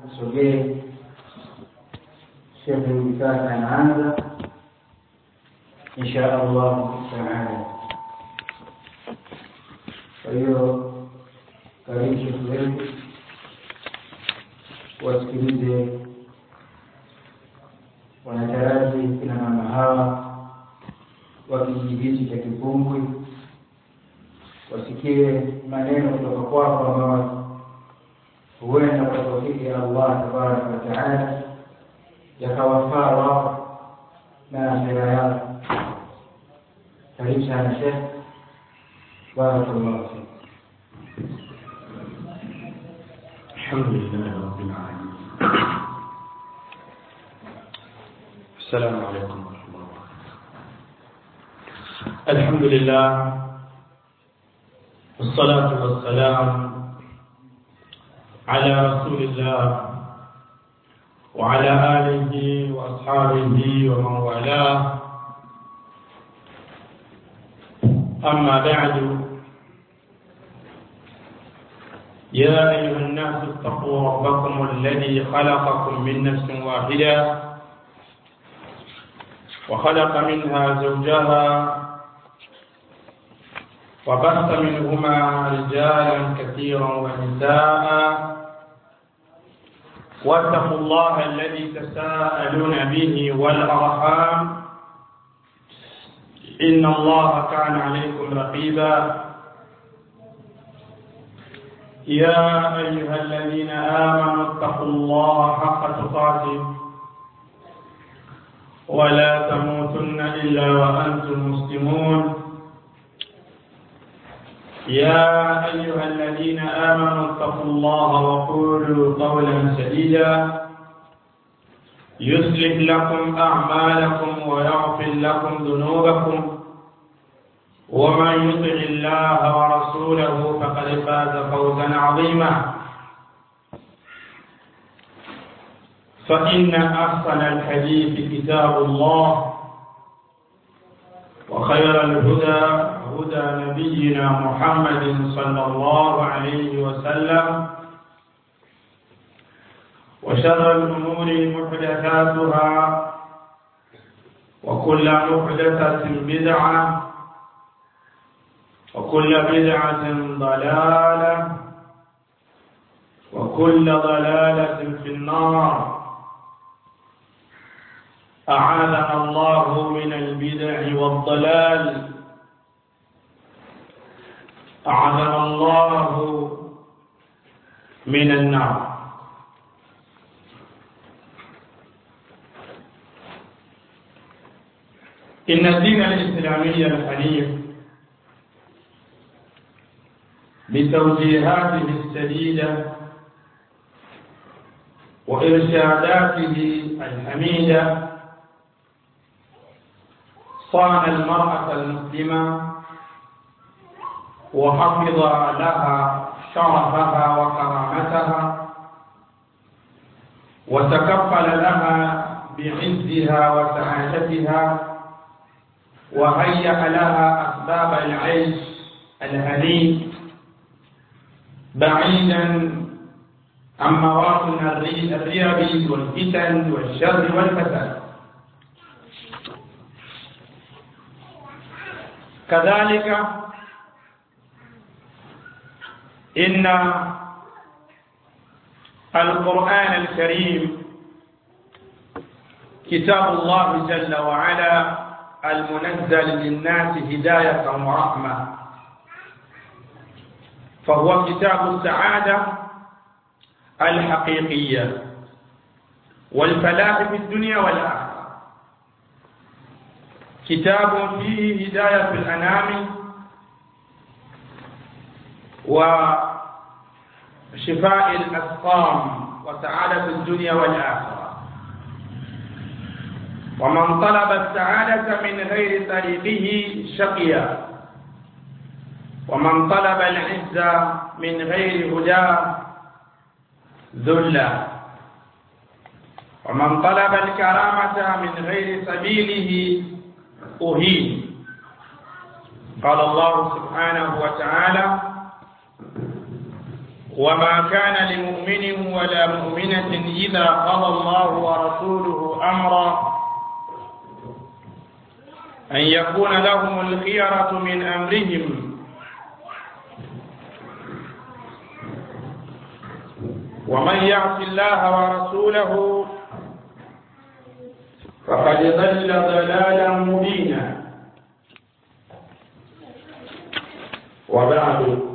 asogee shekhe hivi sasa anaanza insha allahu taala kwa hiyo karibu shekhe wetu wasikilize wanataraji kina mama hawa wa kijiji hichi cha Kipungwi wasikie maneno kutoka kwako ambayo huenda kwa taufiki ya Allah tabaraka wa taala yakawafaa wao na akhira yao. Karibu sana Shekh, barakallahu fik. الحمد لله رب العالمين السلام عليكم ورحمة الله وبركاته الحمد لله والصلاة والسلام على رسول الله وعلى آله وأصحابه ومن والاه أما بعد يا أيها الناس اتقوا ربكم الذي خلقكم من نفس واحدة وخلق منها زوجها وبث منهما رجالا كثيرا ونساء واتقوا الله الذي تساءلون به والأرحام إن الله كان عليكم رقيبا يا أيها الذين آمنوا اتقوا الله حق تقاته ولا تموتن إلا وأنتم مسلمون يا أيها الذين آمنوا اتقوا الله وقولوا قولا سديدا يصلح لكم أعمالكم ويغفر لكم ذنوبكم ومن يطع الله ورسوله فقد فاز فوزا عظيما فإن أحسن الحديث كتاب الله وخير الهدى هدى نبينا محمد صلى الله عليه وسلم وشر الأمور محدثاتها وكل محدثة بدعة وكل بدعة ضلالة وكل ضلالة في النار أعاذنا الله من البدع والضلال أعاذنا الله من النار إن الدين الإسلامي الحنيف بتوجيهاته السديدة وإرشاداته الحميدة صان المرأة المسلمة وحفظ لها شرفها وكرامتها وتكفل لها بعزها وسعادتها وهيأ لها أسباب العيش الهنيء بعيدا عن مواطن الريب والفتن والشر والفساد كذلك إن القرآن الكريم كتاب الله جل وعلا المنزل للناس هداية ورحمة فهو كتاب السعادة الحقيقية والفلاح في الدنيا والآخرة كتاب فيه هداية الأنام وشفاء الأسقام وسعادة الدنيا والآخرة ومن طلب السعادة من غير طريقه شقيا ومن طلب العزة من غير هداه ذلا ومن طلب الكرامة من غير سبيله أهين قال الله سبحانه وتعالى وما كان لمؤمن ولا مؤمنة إذا قضى الله ورسوله أمرا أن يكون لهم الخيرة من أمرهم ومن يعص الله ورسوله فقد ضل ضلالا مبينا وبعد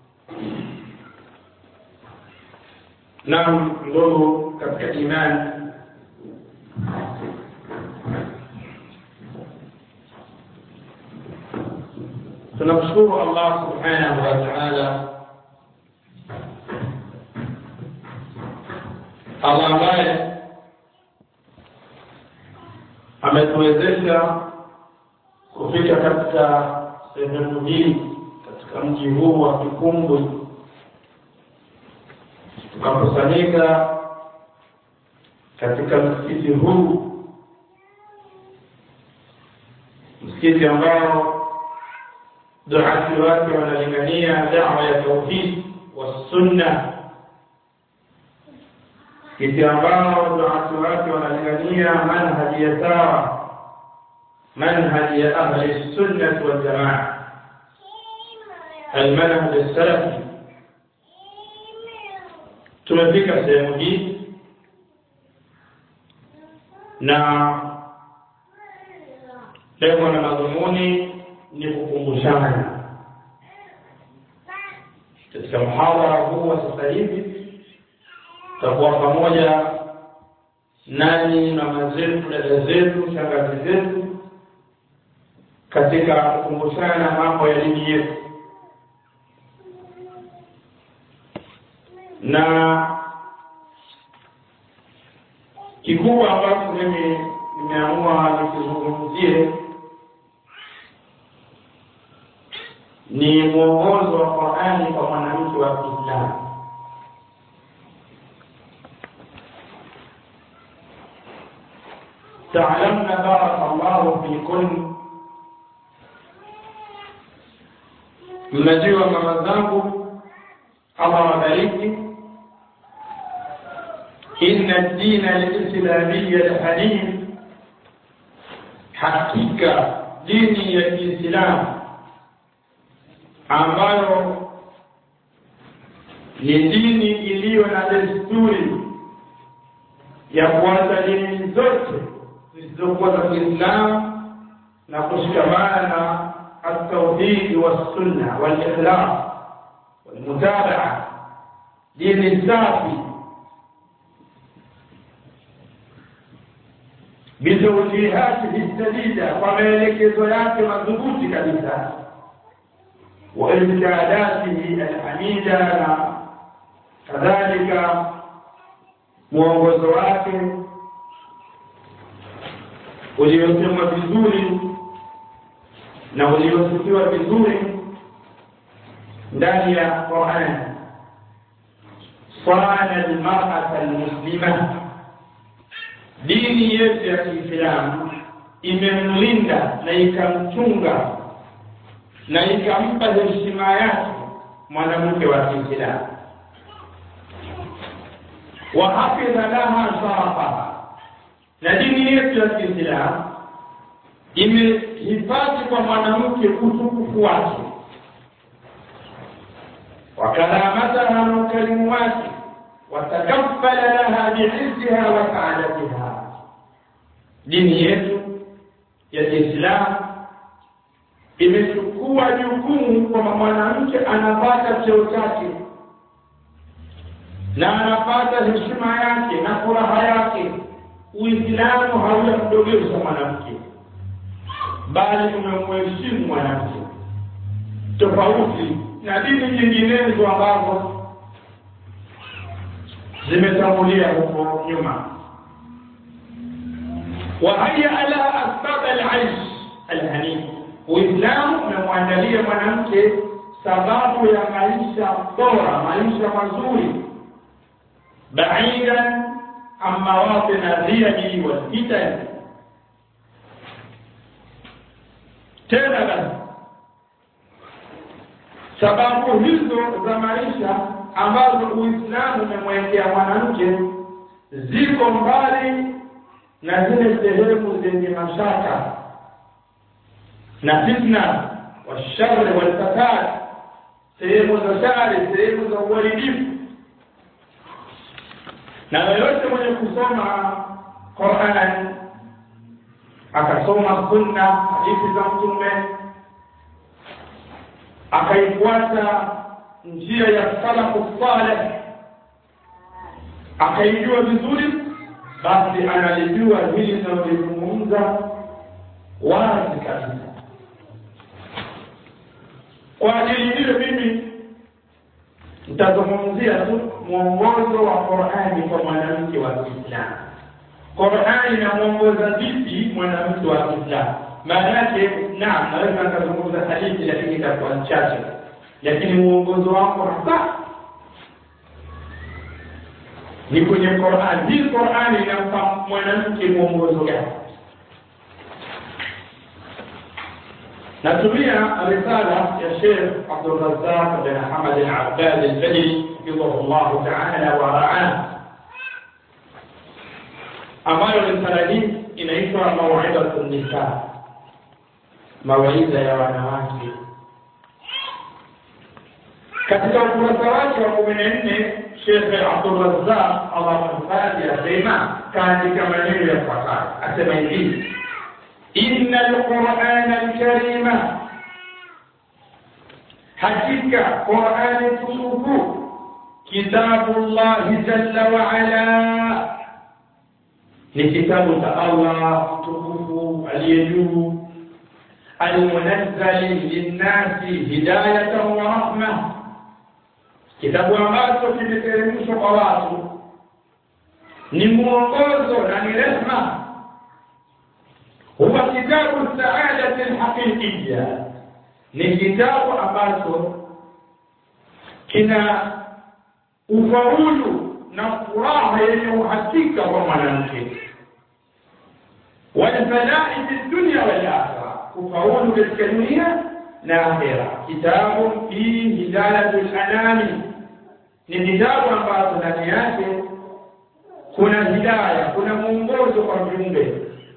نعم ndugu katika imani tunamshukuru Allah subhanahu wa ta'ala Allah ambaye ametuwezesha kufika katika sehemu hii katika mji huu wa Kikumbwi tukakusanyika katika msikiti huu msikiti ambao duati wake wanalingania dawa ya tauhid wa sunna msikiti ambao duati wake wanalingania manhaji ya sawa manhaji ya ahli sunnah wal jamaa المنهج السلفي tumefika sehemu hii na lengo na madhumuni ni kukumbushana katika mhadhara huu wa sasa hivi tutakuwa pamoja nanyi mama zetu dada zetu shangazi zetu katika kukumbushana mambo ya dini yetu na kikubwa ambacho mimi nimeamua nikizungumzie ni mwongozo wa Qur'ani kwa mwanamke wa Kiislamu. تعلمنا بارك الله فيكن mnajua mama zangu Allah wabariki inna ad-dina al-islamiyya al-hanif hakika dini ya Kiislamu ambayo ni dini iliyo na desturi ya kuacha dini zote zisizokuwa za Kiislamu na kushikamana na التوحيد والسنة والإخلاص والمتابعة دين السافي بتوجيهاته السديدة وملكة yake madhubuti kabisa وإرشاداته الحميدة na kadhalika mwongozo wake uliosemwa vizuri na uliosifiwa vizuri ndani ya Qur'an sana almar'ata almuslima dini yetu ya Kiislamu imemlinda na ikamchunga na ikampa heshima yake mwanamke wa Kiislamu wa hafidha laha sharafaha na dini yetu ya Kiislamu imehifadhi kwa mwanamke utukufu wake wakaramataha na ukarimu wake watakaffala laha biizziha wa saadatiha dini yetu ya Kiislamu imechukua jukumu kwamba mwanamke anapata cheo chake na anapata heshima yake na furaha yake uislamu haujamdogesha mwanamke bali umemheshimu mwanamke tofauti na dini nyinginezo ambazo zimetangulia huko nyuma wahaya ala asbab alaish alhanif uislamu umemwandalia mwanamke sababu ya maisha bora maisha mazuri baidan an mawatin adhiyani walfitan tena basi sababu hizo za maisha ambazo uislamu umemwekea mwanamke ziko mbali na zile sehemu zenye mashaka na fitna washari walfasad sehemu za shari sehemu za uharibifu na yoyote mwenye kusoma Qur'an akasoma sunna hadithi za mtume akaifuata njia ya salafu saleh akaijua vizuri basi analijua hili linalozungumza wazi kabisa kwa ajili hiyo mimi nitazungumzia tu mwongozo wa Qur'ani kwa mwanamke wa Kiislamu. Qur'ani inamwongoza vipi mwanamke wa Kiislamu? Maana yake naam, naweza nikazungumza hadithi lakini itakuwa chache, lakini mwongozo wako hasa ni kwenye Qur'ani. Hii Qur'ani inampa mwanamke mwongozo gani? natumia risala ya Sheikh Abdul Razzaq bin Hamad al-Abbad al-Badri hafidhahu Allah ta'ala wa ra'ah ambayo risala hii inaitwa Maw'idatu Nisa mawaidha ya wanawake katika ukurasa wake wa kumi na nne Sheikh Abdul Razzaq Allah mhifadhi asema kaandika maneno yafuatayo asema hivi إن القرآن الكريم حقيقة قرآن تشوف كتاب الله جل وعلا لكتاب الله تشوف اليجوب المنزل للناس هداية ورحمة kitabu ambacho kimeteremshwa kwa watu ni mwongozo na ni rehma huwa kitabu saadati alhaqiqiyya ni kitabu ambacho kina ufaulu na furaha yenye uhakika kwa mwanamke walfalai fi dunya wal akhira kufaulu katika dunia na akhira kitabu fi hidayatu lanami ni kitabu ambacho ndani yake kuna hidaya kuna mwongozo kwa viumbe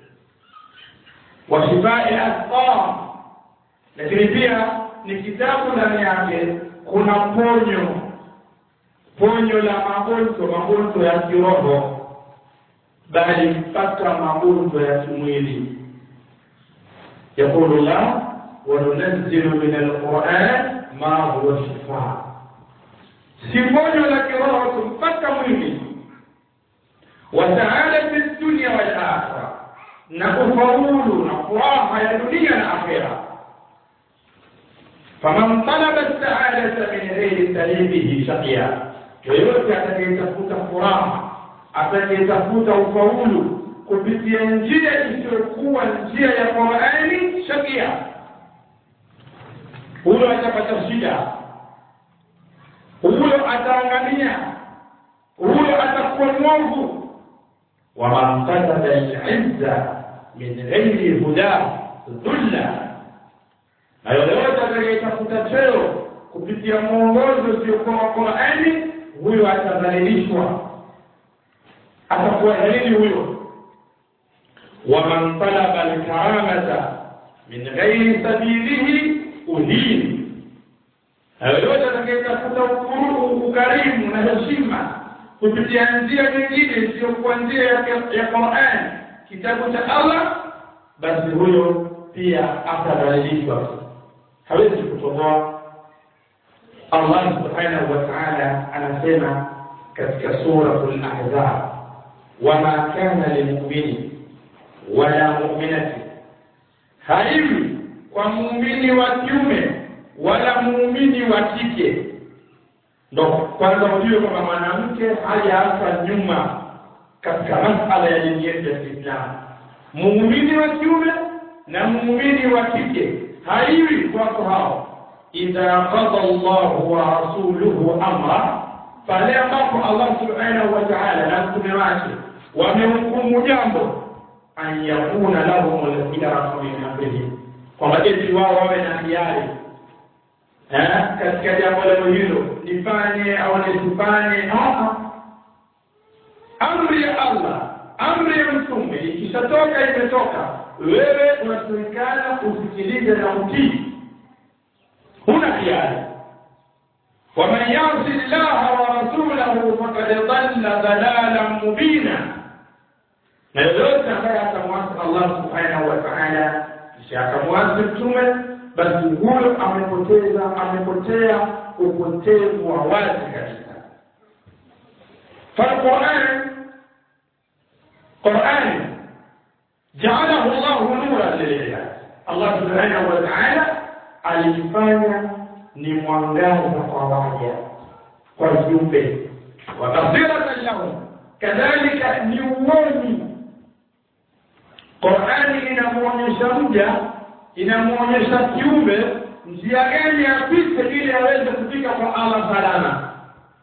wa shifai asqam lakini pia ni kitabu ndani yake kuna ponyo ponyo la magonjwa magonjwa ya kiroho bali mpaka magonjwa ya kimwili yaqulu llah wanunazzilu min alquran ma huwa shifaa si ponyo la kiroho tu mpaka mwili wa saadati dunya wal akhirah na kufaulu na furaha ya dunia na akhira faman talaba saadata min ghairi talibihi shaqiya yoyote atakayetafuta furaha atakayetafuta ufaulu kupitia njia isiyokuwa njia ya qurani shakia huyo atapata shida huyo ataangamia huyo atakuwa mwovu waman kasaba lizza min ghairi huda dhulla na yoyote atakayetafuta cheo kupitia mwongozo usiokuwa wa qurani huyo atadhalilishwa atakuwa dhalili huyo waman talaba alkaramata min ghairi sabilihi uhin na yoyote atakayetafuta ukarimu na heshima kupitia njia nyingine isiyokuwa njia ya Qur'an kitabu cha Allah basi huyo pia atadhalilishwa hawezi kutoboa Allah subhanahu wa ta'ala anasema katika suratul ahzab wama kana lilmu'mini wala mu'minati haiwi kwa muumini wa kiume wala muumini wa kike ndo kwanza ujue kwamba mwanamke hajaachwa nyuma katika masala ya dini yetu ya Kiislamu. Muumini wa kiume na muumini wa kike haiwi kwako hao, idha qada Allahu wa rasuluhu amra, pale ambapo Allah subhanahu wa ta'ala na mtume wake wamehukumu jambo, an yakuna lahum al-khiyaratu min amrihim, kwamba eti wao wawe na hiari katika jambo leo hilo nifanye au nisifanye amri ya allah amri ya mtume ikishatoka imetoka wewe unasemekana usikilize na utii huna hiari waman yasi llaha wa rasulahu fakad dhalla dhalalan mubina na yoyote ambaye atamwasi allah subhanahu wa taala kisha akamwasi mtume basi huyo amepoteza amepotea upotevu wa wazi kabisa falquran qurani jaalahu llahu nuran lilibad allah subhanahu wa taala alifanya ni mwangaza kwa waja kwa viumbe wabasiratan lahum kadhalika ni uoni qurani inamwonyesha mja inamwonyesha kiumbe njia gani apite ili aweze kufika kwa allah salama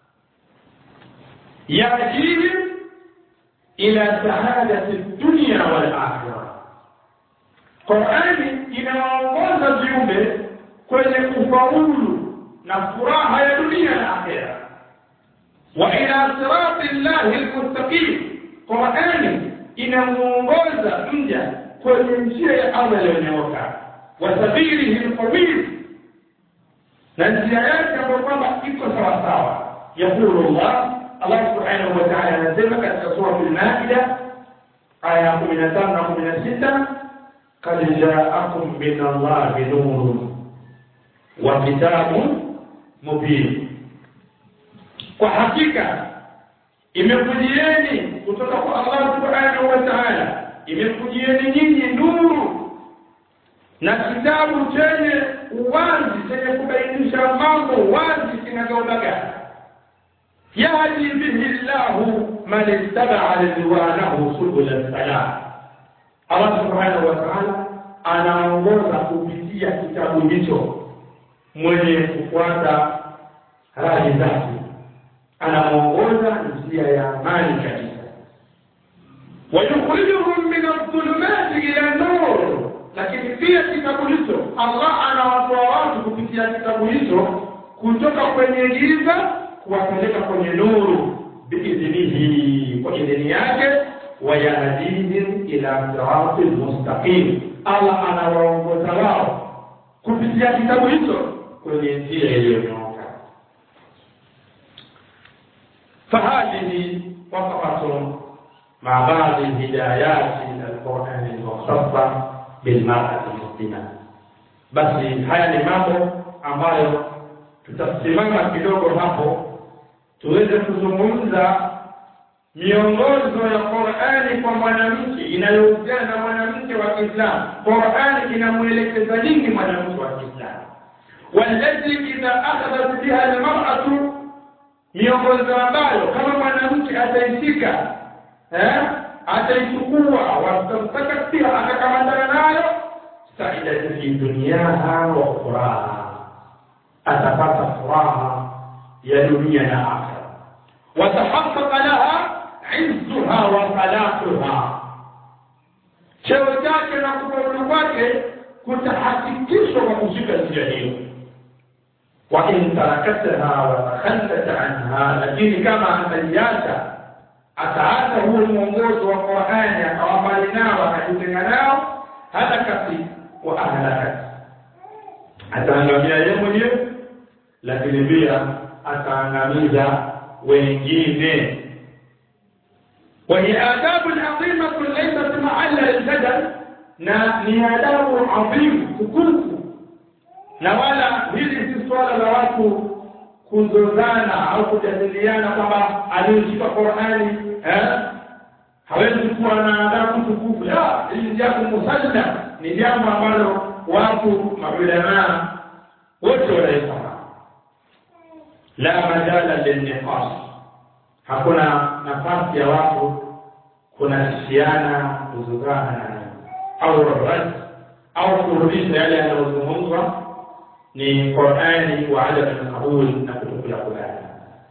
yajihim ila saadati dunia walakhira qurani inawaongoza viumbe kwenye kufaulu na furaha ya dunia na akhera wa ila sirati llahi lmustaqim qurani inamuongoza mja kwenye njia ya allah iliyonyooka wa sabilihi lqawim na njia yake ambayo kwamba iko sawasawa yaqulu llah allah subhanahu wa taala anasema katika suratu lmaida aya ya kumi na tano na kumi na sita kad jaakum min allahi nurun wa kitabun mubin kwa hakika imekujieni kutoka kwa allah subhanahu wa taala imekujieni nyinyi nuru na kitabu chenye uwazi chenye kubainisha mambo wazi kinagaubaga yahdi bihi llahu man ittabaa ridwanahu subula salam allah subhanahu wa taala anaongoza kupitia kitabu hicho mwenye kufuata radhi zake anamwongoza njia ya amani kabisa wayukhrijuhum min aldhulumati ila nur lakini pia kitabu hicho allah anawatoa watu kupitia kitabu hicho kutoka kwenye giza kuwapeleka kwenye nuru biidhnihi kwa idhini yake wayahdihim ila sirati lmustaqim allah anawaongoza wao kupitia kitabu hicho kwenye njia iliyonyooka fahadihi waqafatun مع بعض الهدايات القرآن المختصة بالمرأة المسلمة basi haya ni mambo ambayo tutasimama kidogo hapo tuweze kuzungumza miongozo ya Qur'ani kwa mwanamke inayohusiana na mwanamke wa Kiislamu. Qur'ani inamwelekeza nini mwanamke wa Kiislamu? walati idha akhadhat biha almar'atu, miongozo ambayo kama mwanamke ataishika eh, ataichukua wastamsaka pia atakamatana nayo saidati fi duniyaha wa ukhraha, atapata furaha ya dunia na akhira, watahaqqaqa laha izzuha wa salahuha, cheo chake na kufaulu kwake kutahakikishwa kwa kushika njia hiyo. wa in tarakataha wa takhallat anha, lakini kama ataiacha ataacha huo mwongozo wa Qur'ani akawa mbali nao akajitenga nao, halakati wa ahlakat, ataangamia yeye mwenyewe, lakini pia ataangamiza wengine. وهي آداب عظيمة ليست محل الجدل na ni adabu adhimu tukufu, na wala hili si swala la watu kuzozana au kujadiliana kwamba aliyeshika Qur'ani eh, hawezi kuwa na adabu tukufu. La, hili jambo musallam, ni jambo ambalo watu maulamaa wote wanaifahamu. La majala lilniqas, hakuna nafasi ya watu kunashiana kuzozana na au rad au kurudisha yale yanayozungumzwa ni Qur'ani wa adam al-qabul na kutokula kubali.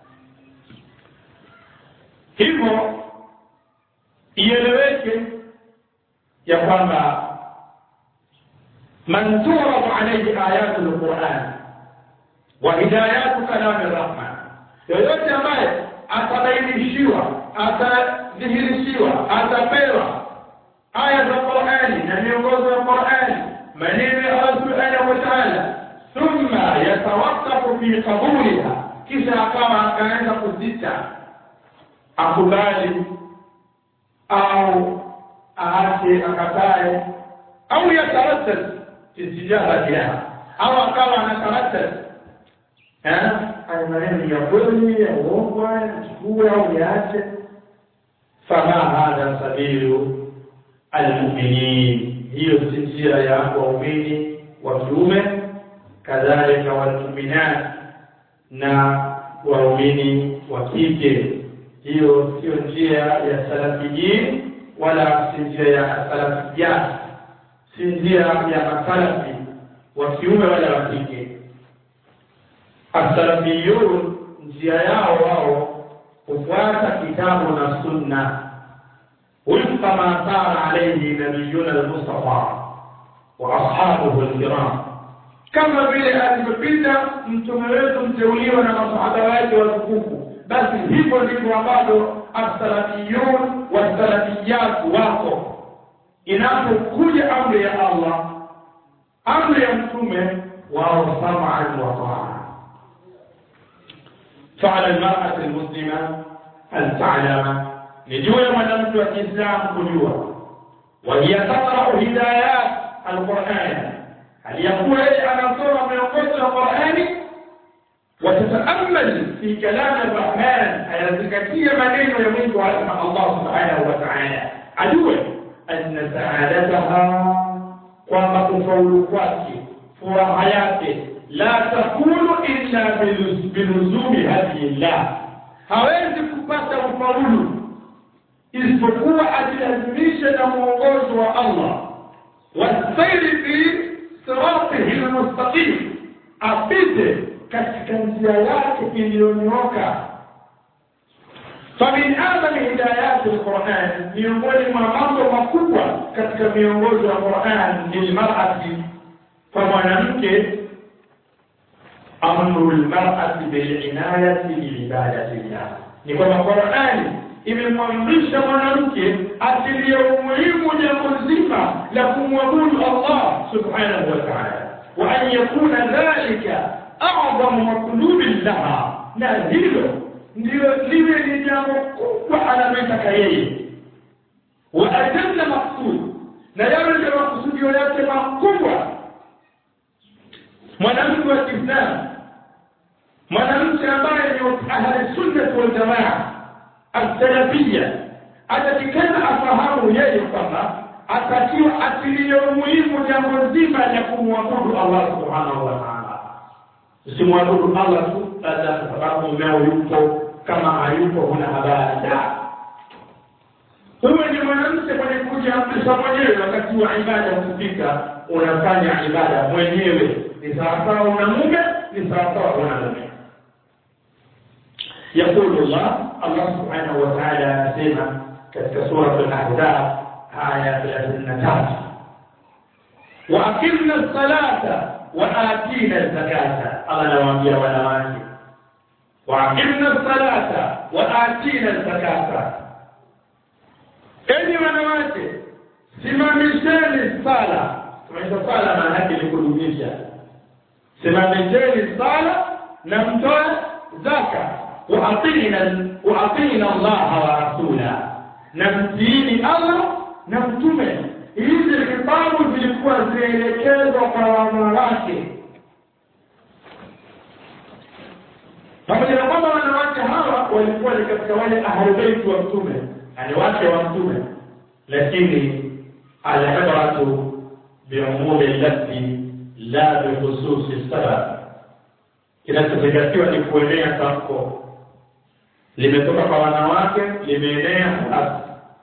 Hivyo ieleweke ya kwamba man turadu alayhi ayatu al-Qur'an, wa hidayatu kalami rahman yoyote ambaye atabainishiwa atadhihirishiwa atapewa aya za qurani na miongozo ya qurani maneno ya allah subhanahu wa taala thumma yatawakafu fi qabuliha kisha akawa akaanza kuzita akubali au aache akatae au yataraddad istijabatiha au akawa anataraddad haya maneno ya kweli ya uongo achukue au yaache fama hadha sabilu almuminin hiyo si njia ya waumini wa kiume kadhalika walmuminat na waumini wa kike hiyo sio njia ya salafiyin wala si njia ya salafiyat si njia ya masalafi wa kiume wala wa kike asalafiyun njia yao wao hufuata kitabu na sunna wifqa ma sara alayhi nabiyuna almustafa wa ashabuhu alkiram kama vile alivyopita mtume wetu mteuliwa na masahaba wake watukufu basi hivyo ndivyo ambavyo assalafiyun wassalafiyat wako inapokuja amri ya allah amri ya mtume wao samaan wa taa فعلى المرأة المسلمة أن تعلم نجوى مدمت الإسلام كجوة وهي تقرأ هدايات القرآن هل يقول أنا صورة من قصة القرآن وتتأمل في كلام الرحمن الذكية منين يمين على الله سبحانه وتعالى عدوا أن سعادتها kwamba kufaulu kwake furaha yake la takunu illa biluzumi hadillah hawezi kupata ufaulu isipokuwa ajilazimishe na mwongozo wa allah wasairi fi siratihi lmustaqim apite katika njia yake iliyonyooka famin adami hidayati lquran miongoni mwa mambo makubwa katika miongozo ya quran lilmarati kwa mwanamke amru lmarati bilinayati biibadati llah ni kwamba qurani imemwamrisha mwanamke atilie umuhimu jambo zima la kumwabudu allah subhanahu wa taala wa an yakuna dhalika a'zamu matlubin laha na hilo ndio liwe ni jambo kubwa analotaka yeye wa ajalla maksud na yawe ndio makusudio yake makubwa mwanamke wa kiislamu mwanamke ambaye ni ahli sunnah wal jamaa alsalafia atakikana afahamu yeye kwamba atakiwa atilie umuhimu jambo zima la kumwabudu allah subhanahu wa taala usimwabudu allah tu labda kwa sababu mumeo yupo kama hayupo huna habari la wewe ni mwanamke mwenye kujiamrisha mwenyewe wakati wa ibada ukifika unafanya ibada mwenyewe ni sawasawa una mume ni sawasawa una mume يقول الله الله سبحانه وتعالى سيما كتك سورة الأحزاب آية 33 وأقمنا الصلاة وآتينا الزكاة الله نوامبيا ونوامبيا وأقمنا الصلاة وآتينا الزكاة enyi wanawake simamisheni sala simamisha sala maana yake ni kudumisha simamisheni sala na mtoe zaka waatina waatina allaha wa rasula na mtiini allah na mtume hizi vitabu zilikuwa zielekezwa kwa wanawake pamoja na kwamba wanawake hawa walikuwa ni katika wale ahlubeiti wa mtume yani wake wa mtume lakini alibratu biumumi lafzi la bihususi sabab kinachozingatiwa ni kuenea tamko limetoka kwa wanawake limeenea hasi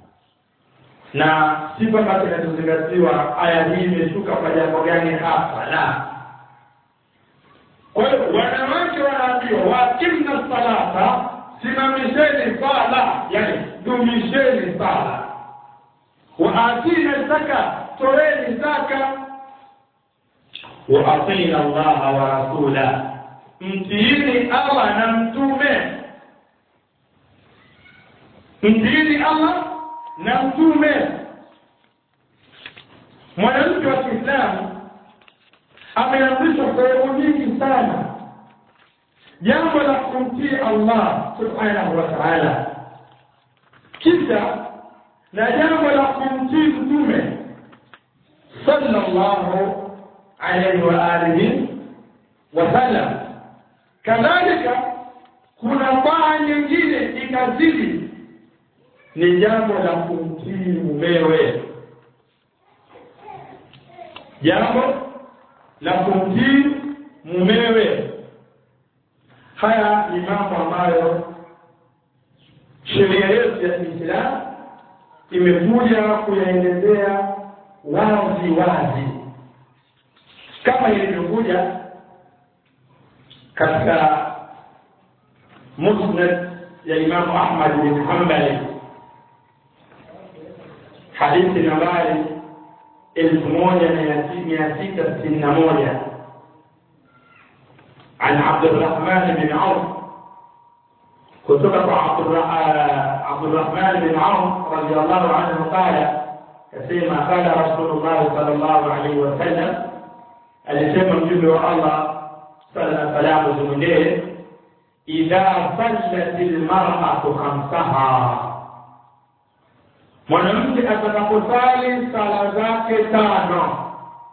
na si kwamba kinachozingatiwa aya hii imeshuka kwa jambo gani hapa la kwa hiyo wanawake wanaambiwa wakimna salata simamisheni sala yani dumisheni sala waatina zaka toeni zaka waatina allaha wa rasula mtiini Allah na mtume mtiini Allah na mtume mwanamke wa Kiislamu ameamrishwa sehemu nyingi sana jambo la kumtii Allah subhanahu wa ta'ala kisha na jambo la kumtii mtume sallallahu alayhi wa alihi wa sallam kadhalika kuna baa nyingine ikazidi ni jambo la kumtii mumewe jambo la kumtii mumewe haya ni mambo ambayo sheria yetu ya Kiislamu imekuja kuyaelezea wazi wazi kama ilivyokuja katika musnad ya Imamu Ahmad bin Hanbali hadithi nambari elfu moja mia sita sitini na moja عن عبد الرحمن بن عوف كتب عبد الرحمن بن عوف رضي الله عنه قال كما قال رسول الله صلى الله عليه وسلم alisema mjumbe wa Allah sala salamu zimwendee idha sallat almar'atu khamsaha mwanamke atakaposali sala zake tano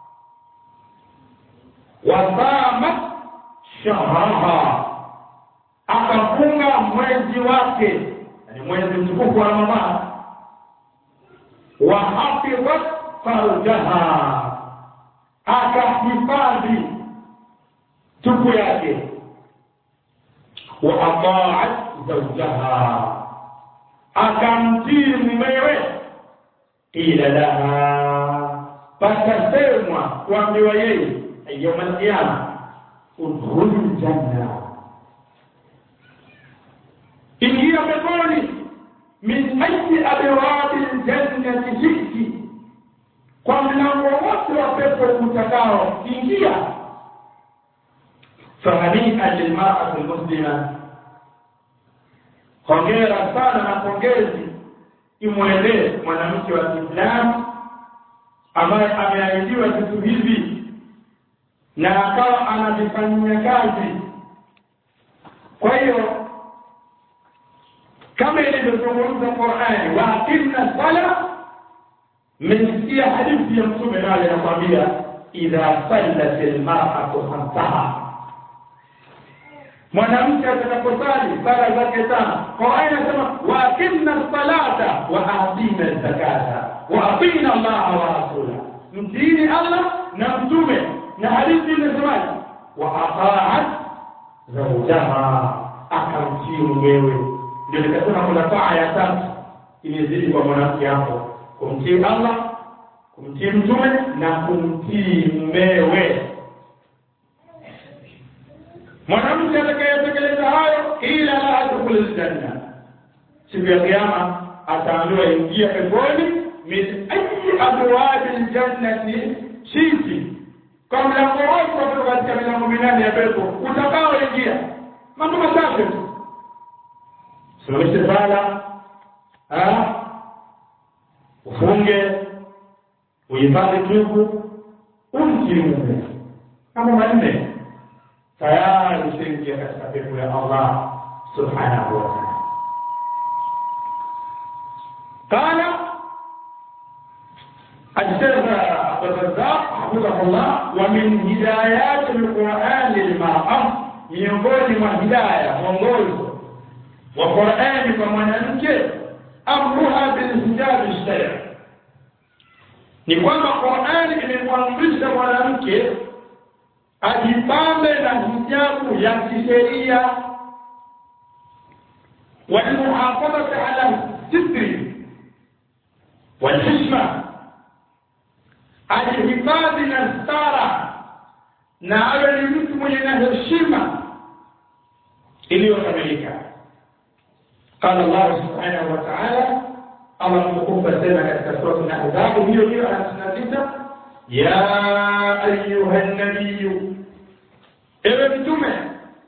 wasamat shahraha akafunga mwezi wake yani mwezi mtukufu wa Ramadhani wa hafidhat farjaha akahifadhi tupu yake wa ataat zawjaha akamtii mumewe ila laha patasemwa kuambiwa yeye yauma alqiyama udkhuli ljanna ingia peponi min ayi abwabi ljannati shiti kwa mlango wote wa pepo utakao ingia fahania lilmarati lmuslima hongera sana na pongezi imwendee mwanamke wa kiislamu ambaye ameahidiwa vitu hivi na akawa anavifanyia kazi kwa hiyo kama ilivyozungumza qurani waaqimna sala mmesikia hadithi ya mtume naye anakwambia idha sallat almar'atu khamsaha mwanamke atakaposali sala zake tano qurani anasema waaqimna salata wa atina zakata wa atina allaha wa rasula mtiini allah na mtume na hadithi inasemaje wa ataat zawjaha akamtii mumewe ndio nikasema kuna taa ya tatu imezidi kwa mwanamke hapo kumtii Allah kumtii mtume na kumtii mumewe mwanamke atakayetekeleza hayo ila la adkhulul janna siku ya kiyama ataambiwa ingia peponi min ayi abwabil jannati shiti kwa mlango wote kutoka katika milango minane ya pepo utakaoingia mambo machache tu simamishe sala ufunge uhifadhi tubu umtii mume mambo manne tayari ushaingia katika pepo ya Allah subhanahu wa ta'ala قال الشيخ عبد الرزاق حفظه الله ومن هدايات القرآن للمرأة miongoni mwa hidaya mwongozo wa Qur'ani kwa mwanamke amruha bilhijabi shari ni kwamba Qur'ani imemwamrisha mwanamke ajipambe na hijabu ya kisheria walmuhafadhati ala sitri walhishma ajihifadhi na stara na awe ni mtu mwenye na heshima iliyokamilika قال الله سبحانه وتعالى الله مكوفة سنة كتك سورة الأحزاب هي هي أنسنة يا أيها النبي ابن متومة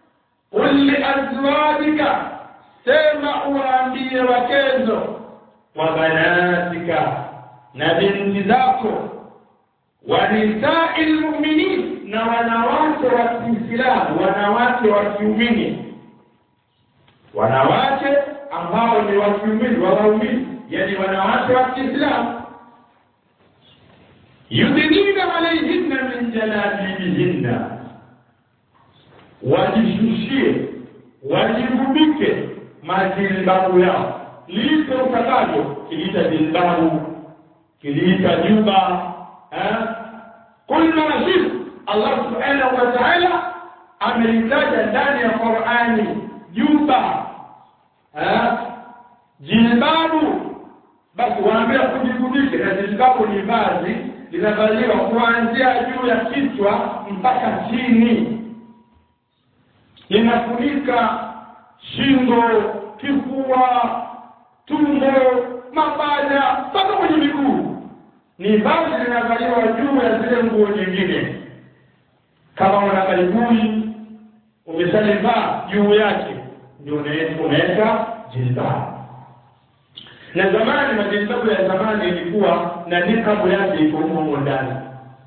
azwajika sema uwaambie wakezo wa banatika na binti zako wa nisai lmuminin na wanawake wa kiislamu wanawake wa kiumini wanawake ambao ni wa kiumini wa waumini yani wanawake wa kiislamu yudhinina alaihinna min jalabibihinna wajishushie wajigubike majilbabu yao liite utakavyo kiliita jilbabu kiliita juba eh? kulna nashifu allah subhanahu wa taala amelitaja ndani ya qurani juba eh? jilbabu basi waambia kujigubike na jilbabu ni vazi linavaliwa kuanzia juu ya kichwa mpaka chini linafunika shingo kifua tumbo mapaja mpaka kwenye miguu ni vazi linavaliwa juu ya zile nguo nyingine kama una karibuni umeshalivaa juu yake ndio unaweka jilbabu na zamani majilbabu ya zamani ilikuwa na nikabu yake iko humo ndani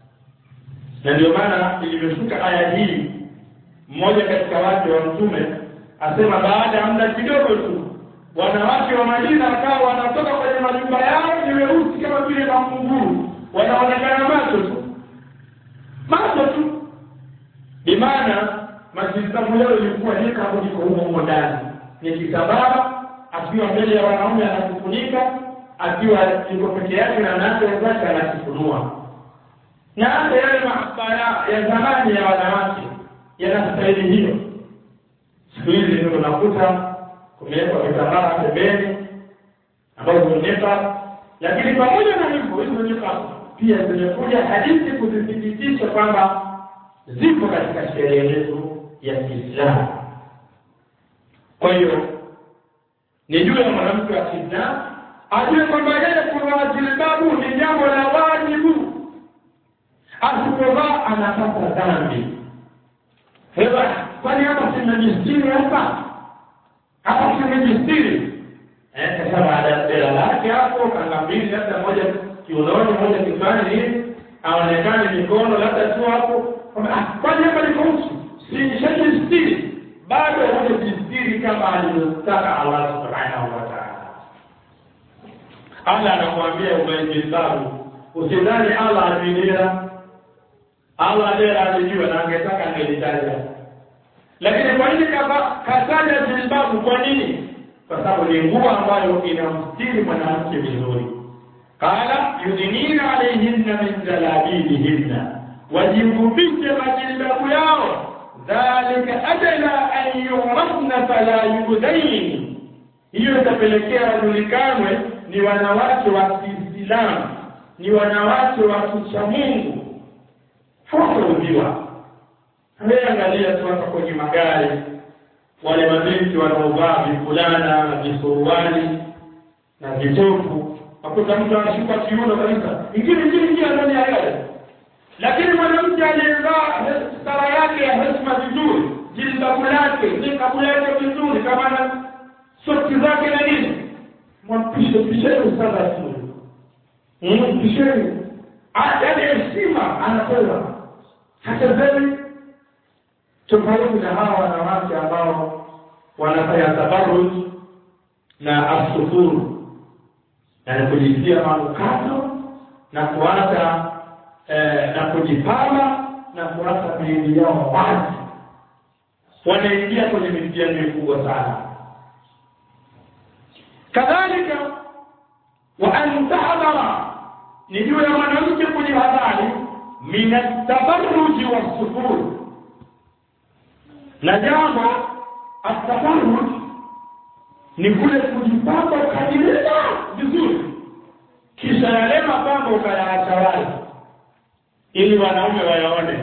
na ndio maana ilivyoshuka aya hii mmoja katika wake wa mtume asema baada ya muda kidogo tu wanawake wa Madina wakawa wanatoka kwenye majumba yao ni weusi kama vile makunguru wanaonekana macho tu macho tu bimaana majilbabu yao ilikuwa nikabu iko humo humo ndani ni kitambaa akiwa mbele ya wanaume anakufunika akiwa yuko peke yake na wanawake wenzake anakifunua na hata yale maabara ya zamani ya wanawake yanastahili hiyo siku hizi ndio unakuta kumewekwa vitambaa pembeni ambazo zimenepa lakini pamoja na hivyo hizo niqab pia zimekuja hadithi kuzithibitisha kwamba zipo katika sheria yetu ya Kiislamu kwa hiyo ni juu ya mwanamke wa Kiislamu ajue kwamba yeye kuvaa jilbabu ni jambo la wajibu, asipovaa anapata dhambi. Hewa, kwani hapa simejistiri hapa hapa simejistiri eh? Sasa baada ya bela lake hapo kanga mbili, labda moja kiunoni, moja kichwani, hivi aonekane mikono labda tu hapo, kwani hapa niko uchi, sishajistiri bado hujajistiri kama alivyotaka Allah subhanahu wa ta'ala. Allah anakuambia umejilbabu, usidhani Allah ajilia. Allah ndiye alijua na angetaka angelitaja, lakini kwa nini kataja jilbabu? Kwa nini? Kwa sababu ni nguo ambayo inamstiri mwanamke vizuri. Qala yudinina alayhinna min jalabibihinna, wajigubishe majilbabu yao dhalika adla an yurafna fala yudain, hiyo itapelekea wajulikanwe ni wanawake wa Kiislamu, ni wanawake wa kucha Mungu, hawataudhiwa. Wewe angalia tu hapa kwenye magari, wale mabinti wanaovaa vifulana na visuruali na vitopu, akuta mtu anashuka kiuno kabisa, ingine ingine ingia ndani ya gari lakini mwanamke aliyevaa stara yake ya heshima vizuri, jilbabu lake, nikabu yake vizuri, kama na soksi zake na nini, mwapishe pisheni sana tu, pisheni, yaani heshima anapewa. Hata zeni tofauti na hawa wanawake ambao wanafanya tabaruj na asufuru, yaani kujisia manukato na kuacha eh, na kujipamba na kuacha miili yao wazi, wanaingia kwenye mitihani mikubwa sana. Kadhalika wa an tahdhara, ni juu ya mwanamke kujihadhari min atabarruji wassufur, na jambo atabarruj ni kule kujipamba ukajilinda vizuri, kisha yale mapambo ukayaacha wazi ili wanaume wayaone.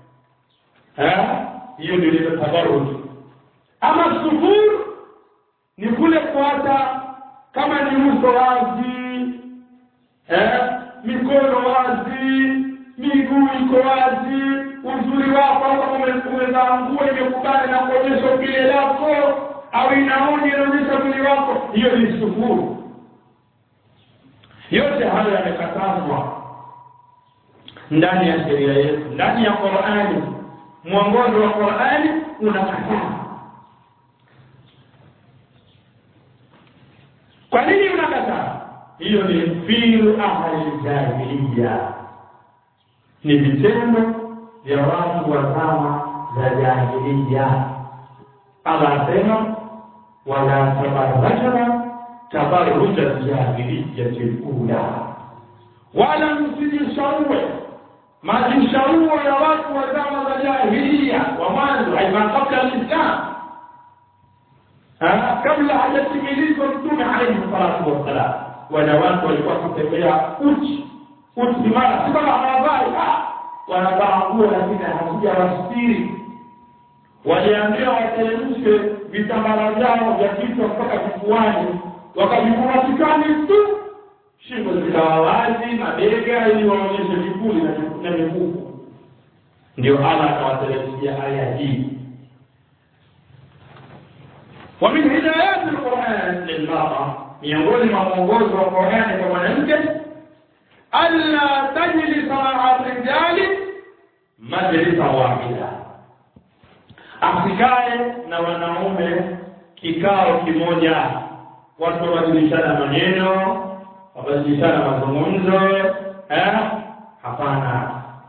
Hiyo ndio ile tabarruj. Ama sufur ni kule kuacha kama ni uso wazi eh, mikono wazi, miguu iko wazi, uzuri wako hata umevaa nguo imekubali na kuonyesha upile lako, au inaoni inaonyesha mwili wako hiyo ni sufuru yote hayo yamekatazwa ndani ya sheria yetu ndani ya qurani mwongozo wa qurani unakataa kwa nini unakataa hiyo ni filu ahli jahiliya ni vitendo vya watu wa zama za jahiliya allah asema wala tabarrajana tabarruja jahiliyati lula wala msijishaue majishauo ya watu wa zama za jahiliya wa mwanzo aima kabla lislam kabla hajatimilizwa mtume alaihi salatu wassalam wanawake walikuwa kutembea uchi uchi mara si kama hawavai wanavaa nguo lakini hazijawastiri waliambiwa wateremshe vitambara vyao vya kichwa mpaka kifuani wakavivua kichwani tu shingo zikawa wazi mabega ili waonyeshe vipuli na mikufu ndio allah akawateremshia aya hii ومن هدايات القرآن للمرأة miongoni mwa mwongozo wa Qur'ani kwa mwanamke alla tajlisa ma'a rijali majlisa wahida, asikae na wanaume kikao kimoja, watu wabadilishana maneno, wabadilishana mazungumzo eh? Hapana,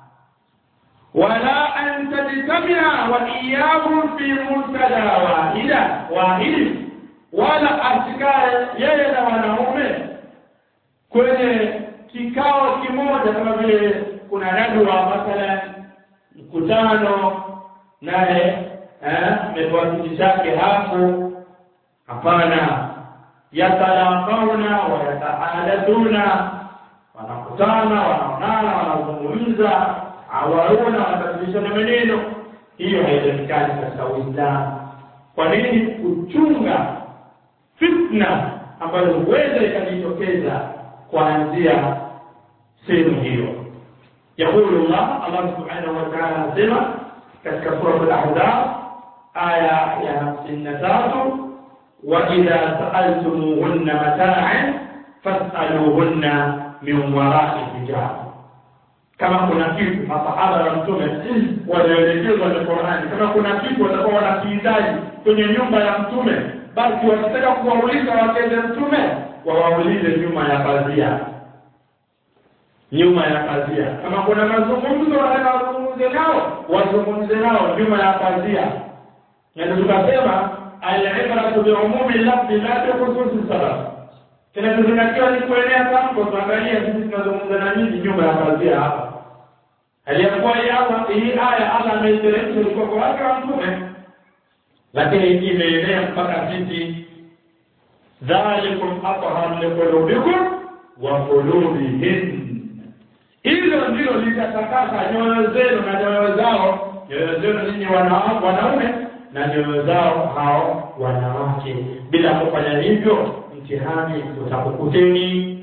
wala an tajtamia wa iyahum fi muntada wahida wahidi wala asikae yeye na wanaume kwenye kikao kimoja kama vile kuna nadwa mathalan mkutano naye amepewa kiti chake hapo hapana yatalaqauna wa yatahadathuna wanakutana wanaonana wanazungumza awauna wanabadilishana maneno hiyo haitakikani katika uislamu kwa nini kuchunga fitna ambayo huweza ikajitokeza kuanzia sehemu hiyo yaqulu llah allah subhanahu wa taala anasema katika surat al-ahzab aya ya hamsini na tatu waidha saaltumuhunna mataan fasaluhunna min warai hijab kama kuna kitu masahaba wa mtume walioelekezwa na qurani kama kuna kitu watakuwa wanakihitaji kwenye nyumba ya mtume basi wakitaka kuwauliza wakeze mtume wawaulize nyuma ya pazia nyuma ya pazia kama kuna mazungumzo wanataka wazungumze nao wazungumze nao nyuma ya pazia ndio tukasema alibratu biumumi lafzi la bikhususi sabab kinachozingatiwa ni kuenea tamko tuangalie sisi tunazungumza na nini nyuma ya pazia hapa aliyakuwa hii aya allah ameiteremsha ulikuwa kwa wake wa mtume lakini imeenea mpaka sisi dhalikum athhar liqulubikum wa qulubihim hilo ndilo litatakasa nyoyo zenu na nyoyo zao nyoyo zenu ninyi wanaume na nyoyo zao hao wanawake bila kufanya hivyo mtihani utakukuteni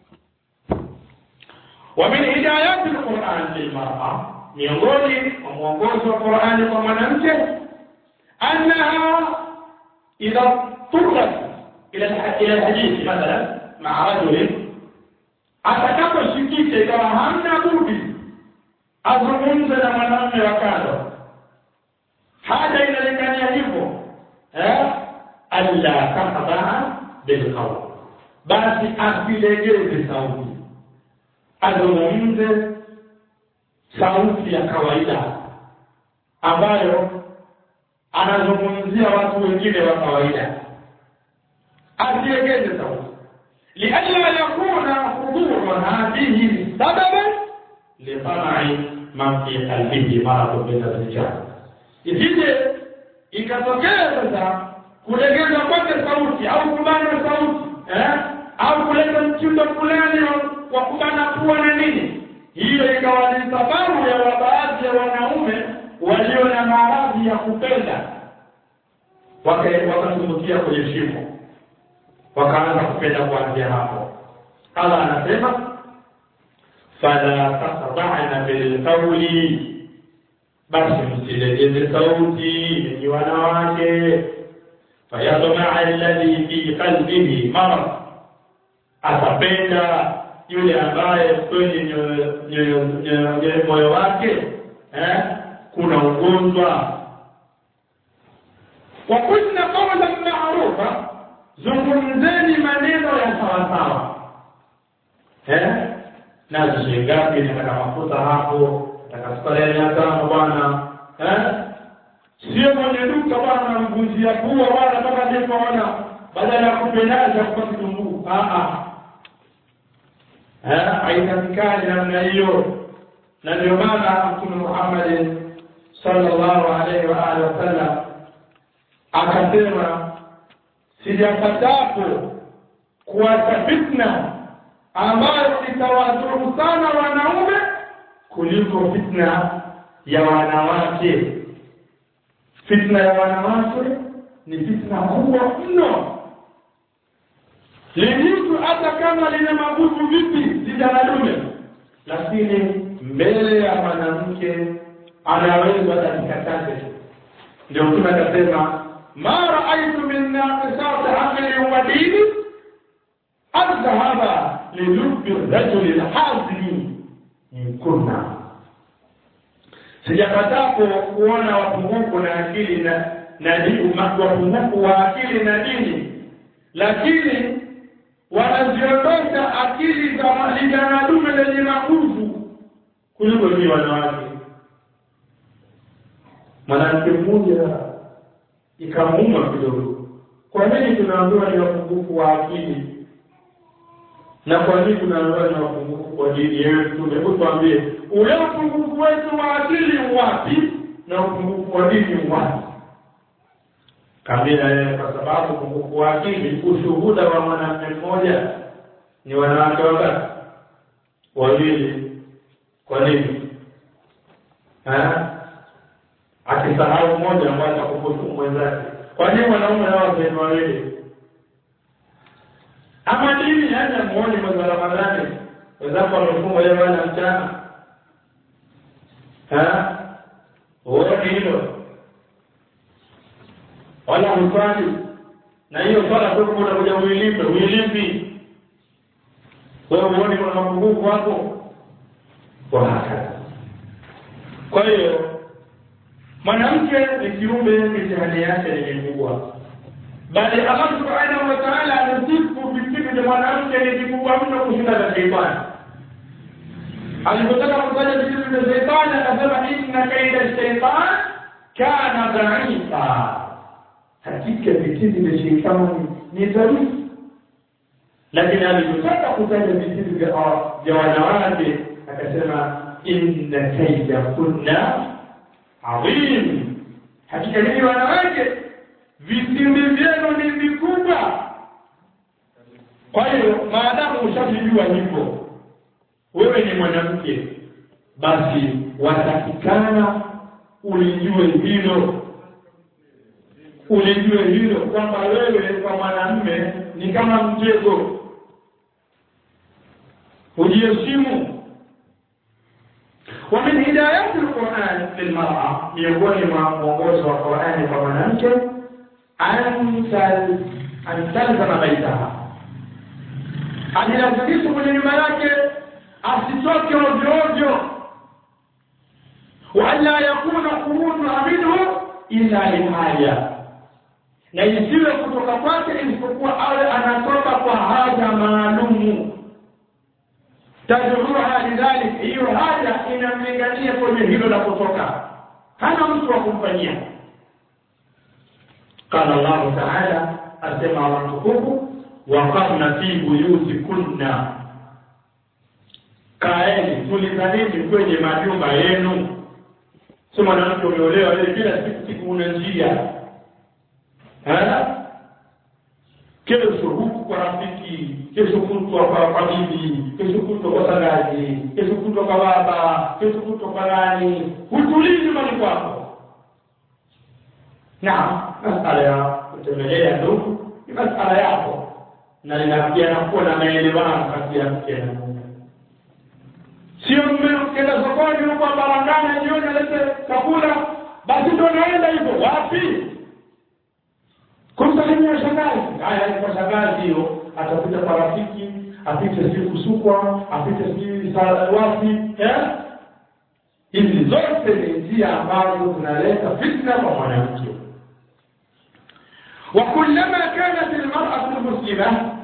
wa min hidayati lquran lilmara miongoni mwa mwongozo wa qurani kwa mwanamke أنها إذا اضطرت إلى إلى الحديث مثلا مع رجل atakaposhikisha ikawa hamna budi azungumze na mwanamume wa kando haja inalingania hivyo alla takhdaa bilqawl basi asilegeze sauti azungumze sauti ya kawaida ambayo anazungumzia watu wengine wa kawaida asiegeze sauti lialla yakuna huduru hadhihi sababan litamai man fi qalbihi maradun min arrijal isije ikatokea sasa kulegeza kwake sauti au kubana sauti eh? au kuleta mtindo fulani wa kubana pua na nini hiyo ikawa ni sababu ya baadhi ya wanaume walio na maradhi ya kupenda wakatumbukia kwenye shimo wakaanza kupenda kuanzia hapo allah anasema fala takhda'na bilqawli basi msilegeze sauti ni wanawake fayatmaa alladhi fi qalbihi marad atapenda yule ambaye kwenye nyoyo- nyoyo- nyoyo- nyoyo- moyo wake eh, kuna ugonjwa wakulna qawlan maarufa zungumzeni maneno ya sawasawa eh? nazi shilingi ngapi nataka mafuta hapo nataka sukari ya mia tano bwana eh? sio mwenye duka bwana namvunjia pua wala mpaka nipoona badala ya kupendaza kwa kitunguu haitakikani namna hiyo na ndio maana mtume muhammadin sallallahu alaihi wa alihi wasallam akasema sijapatapo kuacha fitna ambayo itawadhuru sana wanaume kuliko fitna ya wanawake fitna ya wanawake ni fitna kubwa mno lijitu hata kama lina maguvu vipi sijanadume lakini mbele ya mwanamke anaweza dakika chache tu ndio mtume akasema ma raaitu min naqisati aqli wa dini adhhaba lilubbi rajuli lhazmi min kunna sijapatapo kuona wapungufu na akili na na dini wapungufu wa akili na dini lakini wanaziondosha akili za vijana dume lenye maguvu kuliko ni wanawake mwanamke mmoja ikamuuma kidogo kwa nini tunaambiwa ni wapungufu wa akili na kwa nini tunaambiwa ni wapungufu kwa dini yewe mtume hebu tuambie ule upungufu wetu wa akili wapi na upungufu wa dini wapi Kamila yeye kwa sababu upungufu wa akili, ushuhuda wa mwanamke mmoja ni wanawake wangapi? Wawili. Kwa nini? Ha? Akisahau mmoja ambaye atakufutu mwenzake. Kwa nini wanaume hao ni wawili? Ama dini hata muone mwezi wa Ramadhani wenzako wamefunga leo wana mchana. Ha? Uone hilo wala hufani na hiyo swala toka unakuja uilipe uilipi wewe uone kuna mapungufu hapo kwa hakika kwa hiyo mwanamke ni kiumbe mitihani yake ni mikubwa bali Allah subhanahu wa ta'ala anasifu vipigo vya mwanamke ni vikubwa mno kushinda vya sheitani alipotaka kufanya vitu vya sheitani akasema inna kaida shaitan kana dhaifa hakika vitindi vya sheitani ni dhaifu lakini alipotaka kutaja vitindi vya vya wanawake akasema inna kaida kunna adhim hakika nini wanawake vitindi vyenu ni vikubwa kwa hiyo maadamu ushajijua hivyo wewe ni mwanamke basi watakikana ulijue hilo ulijue hilo kwamba wewe kwa mwanamme ni kama mtego ujiheshimu ومن هدايات القرآن للمرأة miongoni mwa mwongozo wa Qur'ani kwa mwanamke an talzama baitaha ajilazimisha kwenye nyumba yake asitoke ovyo ovyo wa alla yakuna khurujuha minhu illa lihaja na isiwe kutoka kwake isipokuwa awe anatoka kwa haja maalumu tadruha lidhalik hiyo haja inamlingania kwenye hilo la kutoka hana mtu wa kumfanyia qala llahu taala asema watukufu waqarna fi buyutikunna kaeni tulizanini kwenye majumba yenu si mwanamke umeolewa wewe kila siku siku una njia kesho huku kwa rafiki kesho kutwa kwa kwa bibi kesho kutwa kwa shangazi kesho kutwa kwa baba kesho kutwa kwa nani hutulii nyumbani kwako na masala ya kutembelea ndugu ni masala yako na linafikiana kuwa na maelewano kati ya mke na mume sio mme ukienda sokoni huko barangana jioni alete chakula basi ndo naenda hivyo wapi kumsalimia shangazi haya kwa shangazi hiyo atapita kwa rafiki apite sijui kusukwa apite sijui wapi eh? hizi zote ni njia ambazo zinaleta fitna kwa mwanamke وكلما كانت المرأة المسلمة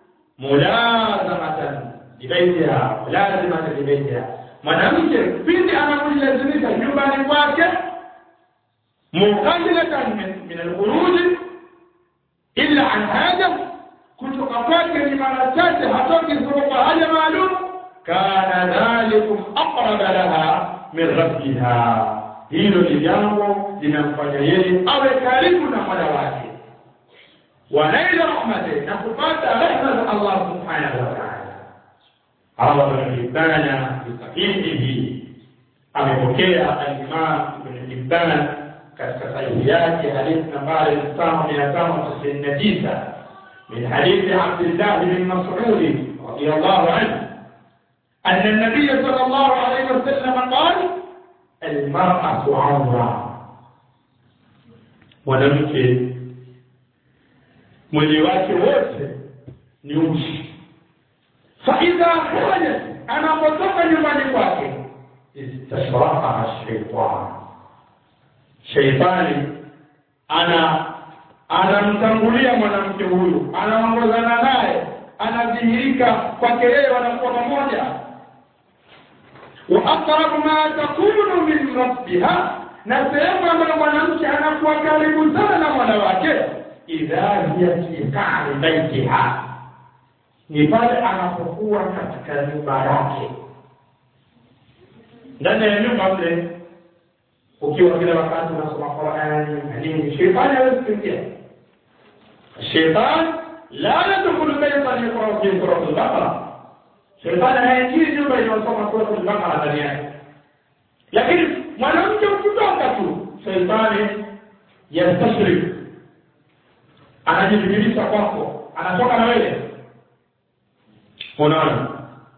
ملازمة لبيتها ملازمة لبيتها mwanamke pindi anapojilazimisha nyumbani kwake muqallatan min alkhuruji illa an haja kutoka kwake ni mara chache hatoki isipokuwa haja maalum kana dhalikum aqraba laha min rabbiha hilo ni jambo linamfanya yeye awe karibu na mola wake wanaila rahmati na kupata rehma za allah subhanahu wa taala روى ابن حبان بصحيحه amepokea alimam ibn hibban katika sahihi yake hadithi nambari tano mia tano tisini na tisa min hadithi abdillah bin masudi radiallahu anhu أن النبي صلى الله عليه وسلم قال المرأة عورة mwanamke mwili wake wote ni uchi فإذا خرجت أنا مطلقا nyumbani kwake istashrafaha shaitan shaitani ana anamtangulia mwanamke huyu anaongozana naye anadhihirika kwake yeye wanakuwa pamoja wa aqrabu ma takunu min rabbiha na sehemu ambayo mwanamke anakuwa karibu sana na mwana wake idha hiya fi qa'ri baitiha ni pale anapokuwa katika nyumba yake ndani ya nyumba mle ukiwa kila wakati unasoma Qur'ani na nini shetani hawezi kuingia shetani la yadkhulu baytan yaqra fi suratul baqara shetani haingii nyumba inayosoma suratul baqara ndani yake lakini mwanamke ukitoka tu shetani yastashrik anajibidilisha kwako anatoka na wewe unaona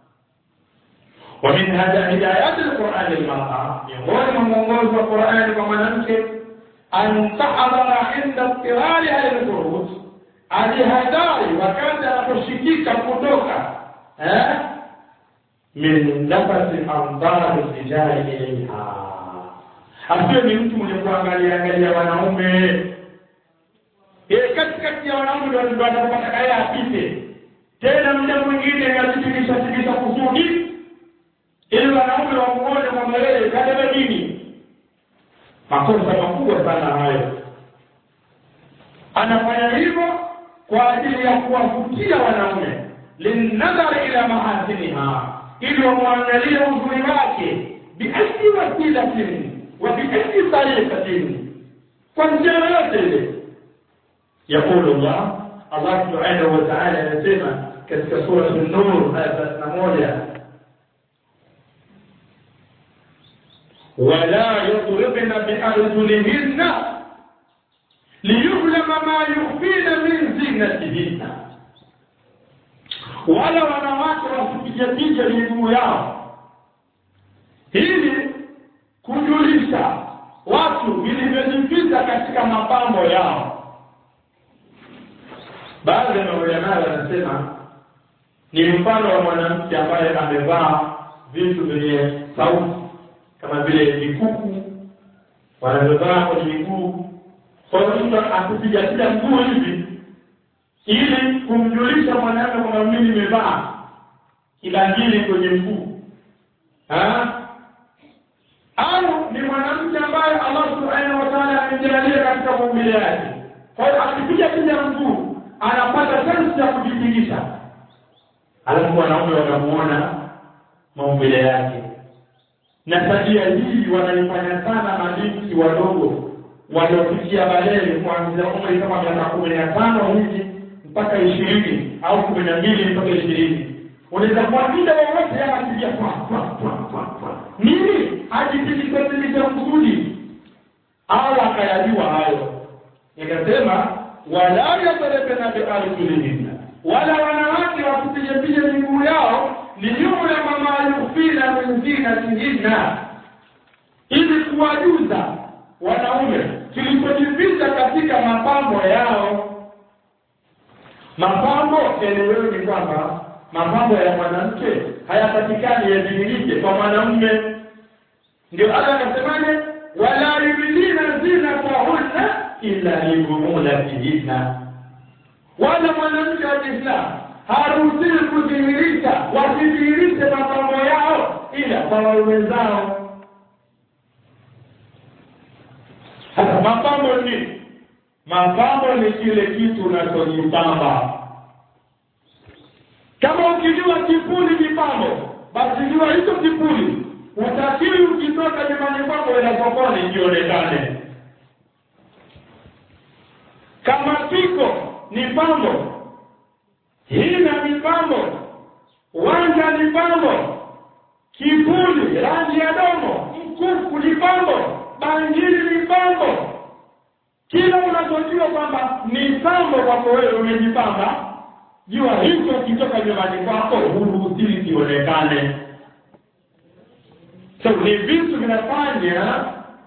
ومن هدايات القرآن للمرأة miongoni mwa mwongozo wa Qur'ani kwa mwanamke an tahdhara inda ittirariha lilfuruj ajihadhari wakati anaposhikika kutoka eh min nafasi andari rijali ilaiha asiwe ni mtu mwenye kuangalia angalia wanaume yeye katikati ya wanaume ndio anapata yeye apite tena muda mwingine akatibirisha tibisha kusudi ili wanaume wamuone kwamba yeye kadebe nini makosa makubwa sana hayo anafanya hivyo kwa ajili ya kuwavutia wanaume linnadhari ila mahasiniha ili wamwangalie uzuri wake biayi wasilatin wa biayi tariqatin kwa njia yoyote ile yaqulu llah allah subhanahu wa taala anasema katika surat nur aya thelathini na moja ولا يضربن بأرجلهن ليعلم ما يخفين من زينتهن wala wanawake wasipigapiga miguu yao ili kujulisha watu vilivyojificha katika mapambo yao baadhi ya maulamaa wanasema ni mfano wa mwanamke ambaye amevaa vitu vyenye sauti kama vile vikuku wanavyovaa kwenye miguu kwa hiyo mtu akupiga piga mguu hivi ili kumjulisha mwanamke kwamba mimi nimevaa kibangili kwenye mguu au ni mwanamke ambaye Allah subhanahu wa ta'ala amemjalia katika maumbile yake kwa hiyo akipiga piga mguu anapata sensi ya kujipigisha alafu wanaume wanamuona maumbile yake na tabia hii wanaifanya sana mabinti wadogo waliofikia balele kuanzia umri kama miaka kumi na tano hivi mpaka ishirini au kumi na mbili mpaka ishirini unaweza kuwa muda wowote anapiga nini ajitilikatilisha kusudi au akayajua hayo nikasema wala yadrebena biarjulihinna wala wanawake wakupigapija miguu yao liyulama ma yukfina min zinatihinna ili kuwajuza wanaume kilichojificha katika mapambo yao mapambo eleweni ni kwamba mapambo ya mwanamke hayapatikani yadhihirike kwa mwanamume ndio Allah anasemaje wala yubdina zinatahunna illa libumulatihinna wala mwanamke wa Kiislamu haruhusiwi kudhihirisha wasidhihirishe mapambo yao ila kwa waume zao sasa mapambo ni mapambo ni kile kitu unachojipamba kama ukijua kipuli ni pambo basi jua hicho kipuli utakiwi ukitoka nyumbani kwako ila sokoni jionekane kama piko ni pambo hina ni pambo wanja ni pambo kipuli rangi ya domo mkufu ni pambo bangili ni pambo kila unachojua kwamba ni pambo kwako wewe umejipamba jua hicho kitoka nyumbani kwako huruhusiwi kionekane so ni vitu vinafanya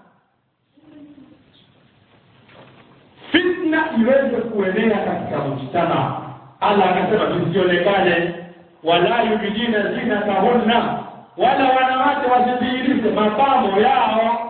fitna iweze kuenea katika mujtama allah akasema visionekane wala yubidina zinatahunna wala wanawake wasidhihirishe mapambo yao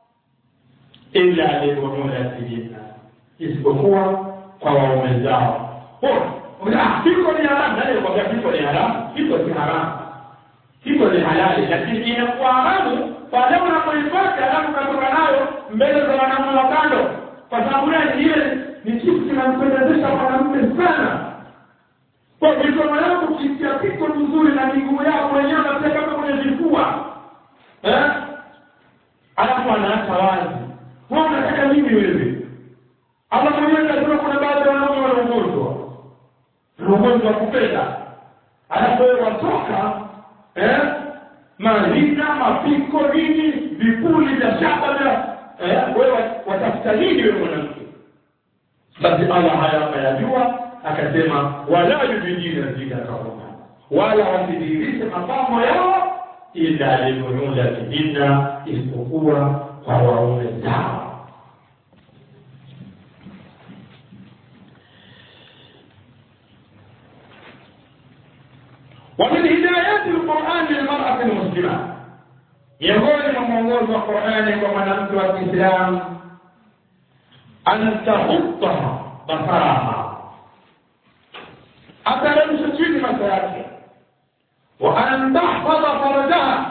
illa libunulatihinna isipokuwa kwa waume zao kiko ni haramu nani kwambia kiko ni haramu kiko si haramu kiko ni halali lakini inakuwa haramu pale unapoipata alafu katoka nayo mbele za wanamume wa kando kwa sababu gani ile ni kitu kinampendezesha mwanamume sana kwa mikono yako ukitia piko mzuri na miguu yako wenyewe unatia kama kwenye vifua eh alafu anaacha wazi wewe unataka nini wewe Allah mwenyewe anasema kuna baadhi ya wanaume wana ugonjwa na ugonjwa wa kupenda alafu wewe watoka eh mahina mapiko nini vipuli vya shaba vya eh wewe watafuta nini wewe mwanamke basi Allah haya akayajua akasema wala yubidina zinatahunna wala wasidhihirishe mapambo yao ila libunulatihinna isipokuwa kwa waume zao ومن هدايات القرآن للمرأة المسلمة يقول من القرآن ومن wa Kiislamu an tahutta basaraha ateremshe chini macho yake wa an tahfadha farajaha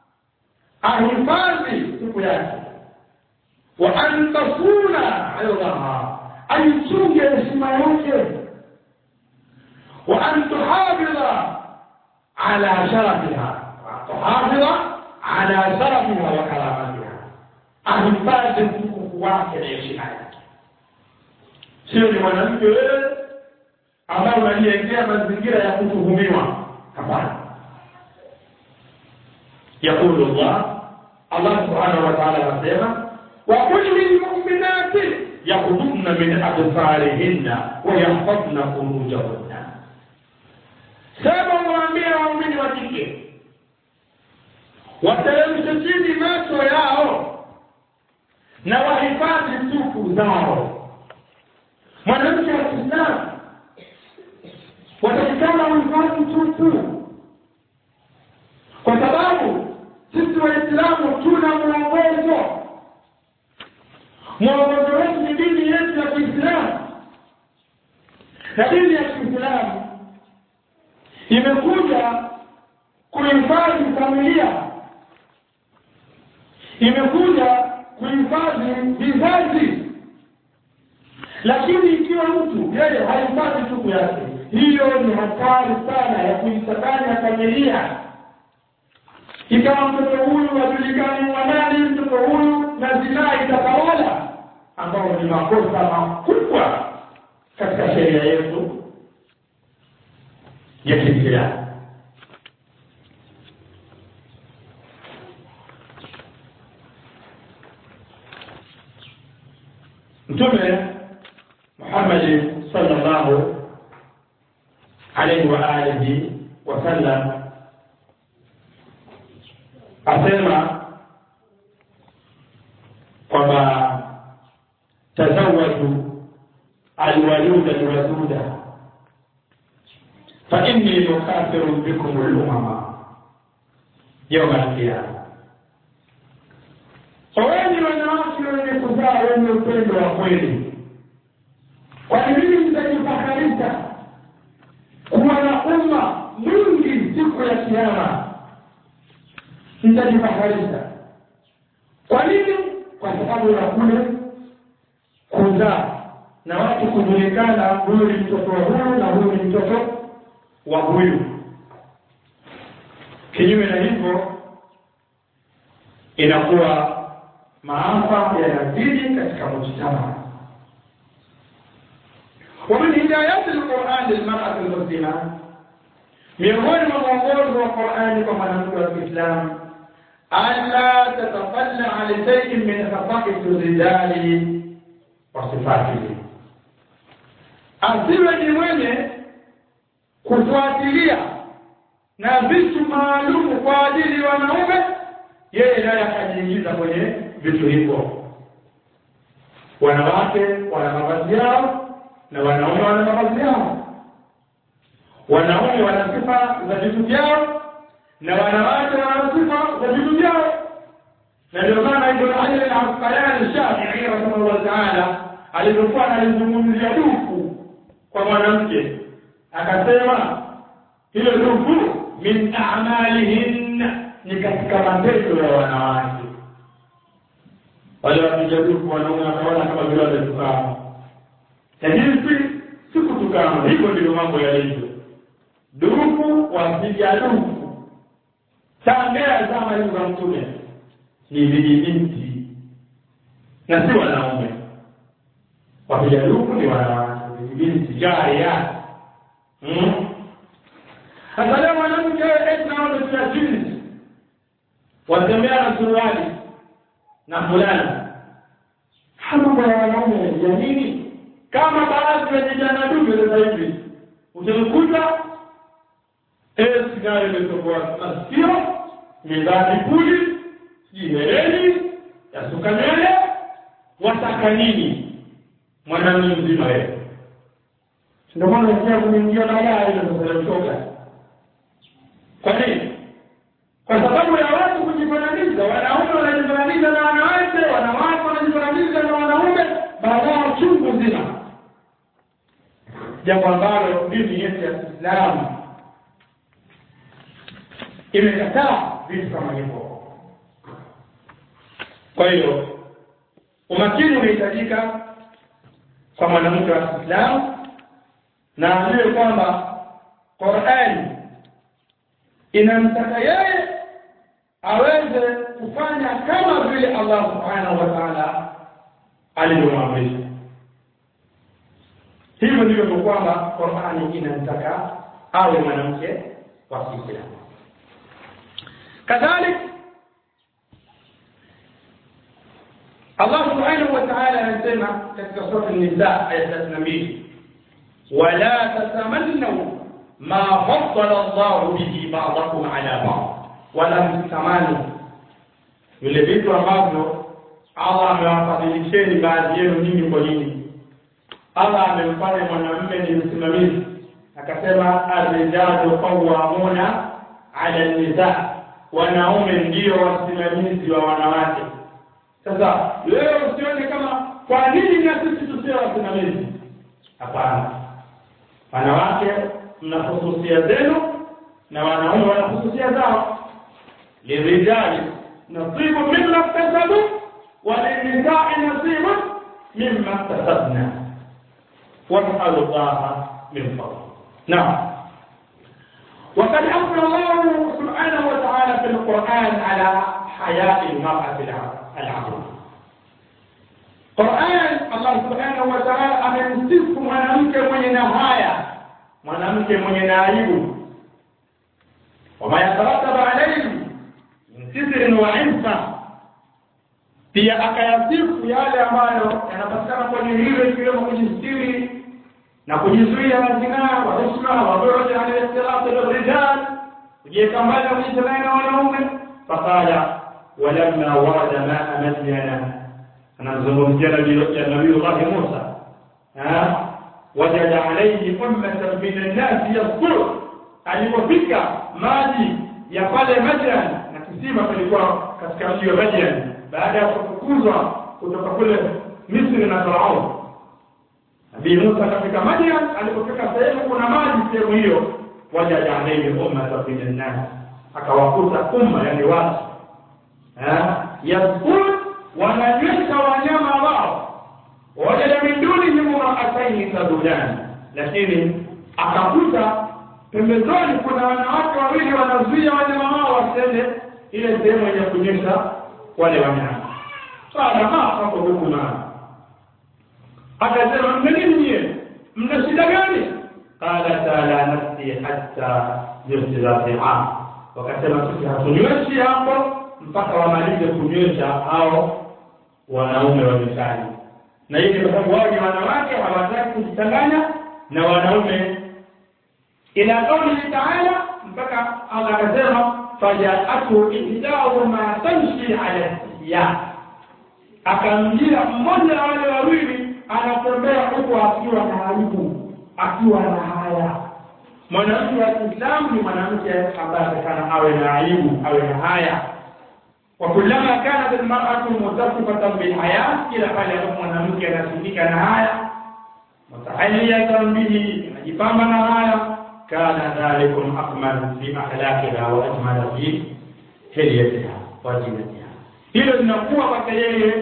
ahifadhi siku yake wa an tasuna irdaha aichunge heshima yake wa an tuhafidha ala sharafiha tuhafidha ala sharafiha wa karamatiha ahifadhi mtukufu wake na heshima yake sio ni mwanamke wewe ambaye unajiwekea mazingira ya kutuhumiwa hapana يقول الله الله سبحانه وتعالى anasema وقل للمؤمنات يغضضن من أبصارهن ويحفظن فروجهن sema mwambie waumini wa kike wateremshe chini macho yao na wahifadhi tupu zao mwanamke wa kiislamu watakikana uhifadhi tupu kwa sababu sisi waislamu tuna mwongozo mwongozo wetu ni dini yetu ya kiislamu na dini ya kiislamu imekuja kuhifadhi familia imekuja kuhifadhi vizazi lakini ikiwa mtu yeye hahifadhi tuku yake hiyo ni hatari sana ya kuichanganya familia ikawa mtoto huyu wajulikani wanani mtoto huyu na zinaa itatawala ambao ni makosa makubwa katika sheria yetu ya kiislamu mtume muhammadi sallallahu alaihi wa alihi wasallam asema kwamba tazawaju alwaluda alwaduda fa inni mukafirun bikum lumama yauma alqiyama oweni wanawake wenye kuzaa wenye upendo wa kweli kwa nini mtajifakarisha kuwa na umma mwingi siku ya kiama mtajifakarisha kwa nini kwa sababu ya kule kuzaa na watu kujulikana huyu ni mtoto wa huyu na huyu ni mtoto wa huyu kinyume na hivyo inakuwa maafa yanazidi katika mujtama ومن هدايات القرآن للمرأة المسلمة miongoni mwa mwongozo wa Qur'ani kwa mwanamke wa Kiislamu alla tatafalla ala shay'in min khafaqati rijali wa sifatihi, asiwe ni mwenye kufuatilia na vitu maalumu kwa ajili ya wanaume, yeye naye akajiingiza kwenye vitu hivyo. Wanawake wana mavazi yao na wanaume wana mavazi yao wanaume wana sifa za vitu vyao na wanawake wana sifa za vitu vyao na ndio maana ibn hajar al-asqalani shafi'i rahimahullah ta'ala alipokuwa analizungumzia dufu kwa mwanamke akasema hilo dufu min a'malihin ni katika matendo ya wanawake wale wapiga dufu wanaume wakaona kama vile wametukana lakini si si kutukana hivyo ndivyo mambo yalivyo dufu wapiga dufu tangea zama hizo za mtume ni vijibinti na si wanaume wapiga dufu ni wanawake vijibinti jaria sasa leo mwanamke naonesia jinsi watembea na suruali na fulana mambo ya wanaume ya nini kama baadhi ya vijana dume sasa hivi utamkuta sigara imetoboa masikio imevaa vipuli jihereni yasuka nywele wataka nini mwanamume mzima yeye ndio maana unasikia kuingia na gari na kutoka kwa nini kwa sababu ya watu kujifananisha wanaume wanajifananisha na wanawake wanawake wanajifananisha na wanaume baadaye chungu zima jambo ambalo dini yetu ya Kiislamu imekataa vitu kama hivyo. Kwa hiyo umakini unahitajika kwa mwanamke wa Kiislamu na ajue kwamba Qur'an inamtaka yeye aweze kufanya kama vile Allah subhanahu wa ta'ala alivyomwamrisha. Hivyo ndivyo kwamba Qur'ani inamtaka awe mwanamke wa Kiislamu. كذلك الله سبحانه وتعالى يسمى في سورة النساء آية 32 ولا تتمنوا ما فضل الله به بعضكم على بعض ولا تتمنوا vile vitu ambavyo Allah amewafadhilisheni baadhi yenu nyinyi kwa nyinyi. Allah amemfanya mwanamume ni msimamizi, akasema arrijalu qawwamuna ala nisaa wanaume ndio wasimamizi wa wanawake. Sasa leo usione kama kwa nini na sisi tusiwe wasimamizi? Hapana, wanawake mna hususia zenu na wanaume wana hususia zao. Lirijali nasibu mimma iktasabu wa lilnisai nasibu mimma iktasabna wasalu llaha min fadli. Naam. وقد أمر الله سبحانه وتعالى في القرآن على حياء المرأة العظيمة Qur'an Allah Subhanahu wa Ta'ala amemsifu mwanamke mwenye nahaya, mwanamke mwenye na aibu. Wama yatarataba alayhi min sitrin wa insa, pia akayasifu yale ambayo yanapatikana kwenye hilo, ikiwemo kujistiri na kujizuia na zinaa wa husna wa bu'd an al-ikhtilat bil-rijal, kujiweka mbali na kujichanganya na wanaume. Faqala walamma warada maa madyana anamzungumzia nabiyullahi musa wajada alaihi ummatan min annasi yaskur alipofika maji ya pale madian na kisima kilikuwa katika mji wa madian baada ya kufukuzwa kutoka kule misri na faraun nabii musa akafika madian alipofika sehemu kuna maji sehemu hiyo wajada alaihi ummatan min annasi akawakuta umma yani watu yaskur wananywesha wanyama wao wajada min dunihim imraataini tadudani lakini akakuta pembezoni kuna wanawake wawili wanazuia wanyama wao wasiende ile sehemu yenye kunyesha wale wanyama sasa hapo huku na akasema mnanini nyie mna shida gani qala la nafsi hatta yusira fiha wakasema sisi hatunyweshi hapo mpaka wamalize kunywesha hao wanaume wa mishani na hii ni kwa sababu wao ni wanawake hawataki kujichanganya na wanaume ila qaulihi taala mpaka Allah akasema fajaatu ihdahuma tamshi ala siya akamjia mmoja wa wale wawili anatembea huku akiwa na aibu akiwa na haya mwanamke wa Kiislamu ni mwanamke ambaye atakana awe na aibu awe na haya وكلما كانت المرأة متصفة بالحياة إلى pale ambapo mwanamke anasifika na haya mutahalliyatan bihi anajipamba na haya kana dhalikum akmal fi akhlaqiha wa ajmal fi hilyatiha wa zinatiha hilo linakuwa kwake yeye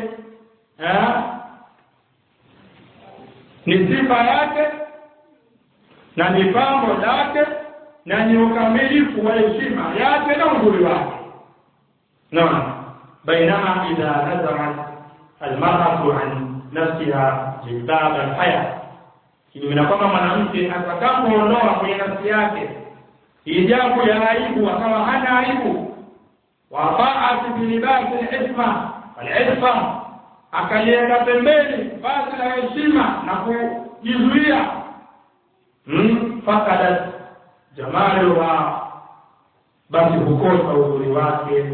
ni sifa yake na ni pambo lake na ni ukamilifu wa heshima yake na uzuri wake نعم بينما إذا نزعت المرأة عن نفسها جلباب الحياة kinyume kwamba mwanamke atakapoondoa kwenye nafsi yake hijabu ya aibu akawa hana aibu wafaat bilibasi lisma walisma akaliweka pembeni basi la heshima na kujizuia fakadat jamaluha basi hukosa uzuri wake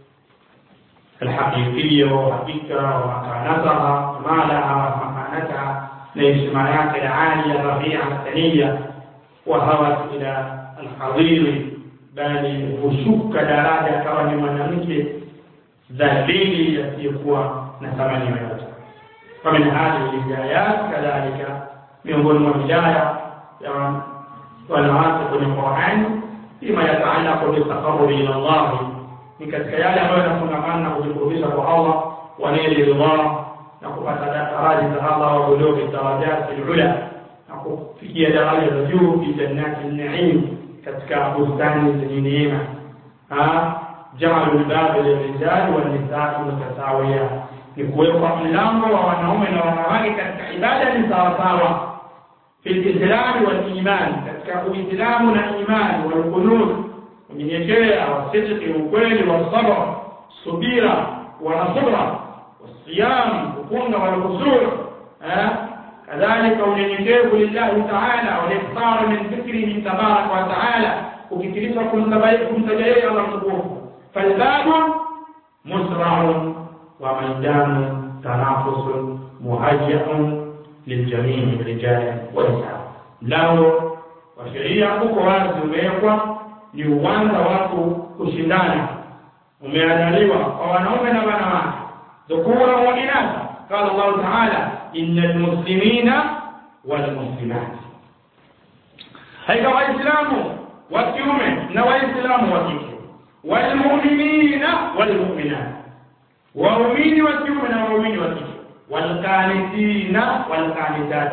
الحقيقية وحقيقة ومكانتها مالها ومكانتها لاجتماعات العالية الرفيعة الثانية وهوت إلى الحضير بل وشك daraja kama ni mwanamke dhalili yasiyokuwa na thamani yoyote famin hadhihi lhidayat kadhalika miongoni mwa hidaya ya wanawake kwenye qurani fima yataalaku bitaqarrubi ila llahi ni katika yale ambayo yanafungamana na kujikurubisha kwa Allah waneli ridha na kupata daraja za Allah wa bulughi darajat alula na kufikia daraja za juu fi jannati an-na'im katika bustani zenye neema jaalu al-bab lirijal wal nisaa mutasawiya ni kuwekwa mlango wa wanaume na wanawake katika ibada ni sawa sawa fi al-islam wal iman katika uislamu na imani wal qunut unyenyekea wasidiki ukweli wasabr subira wanasura wasiyam kufunga walkusur kadhalika unyenyekevu lillahi taala waliftar min dhikrihi tabaraka wa taala ukitirisha kumtaja yeye allah mtukufu falbabu musraun wa maidanu tanafusun muhajiun liljamii rijali wanisa mlango wa sheria uko wazi umewekwa ni uwanja watu kushindana umeandaliwa kwa wanaume na wanawake dhukura wa inatha qala Allah ta'ala innal muslimina wal muslimat haika waislamu wa kiume na waislamu wa kike wal mu'minina wal mu'minat waumini wa kiume na waumini wa kike wal qanitina wal qanitat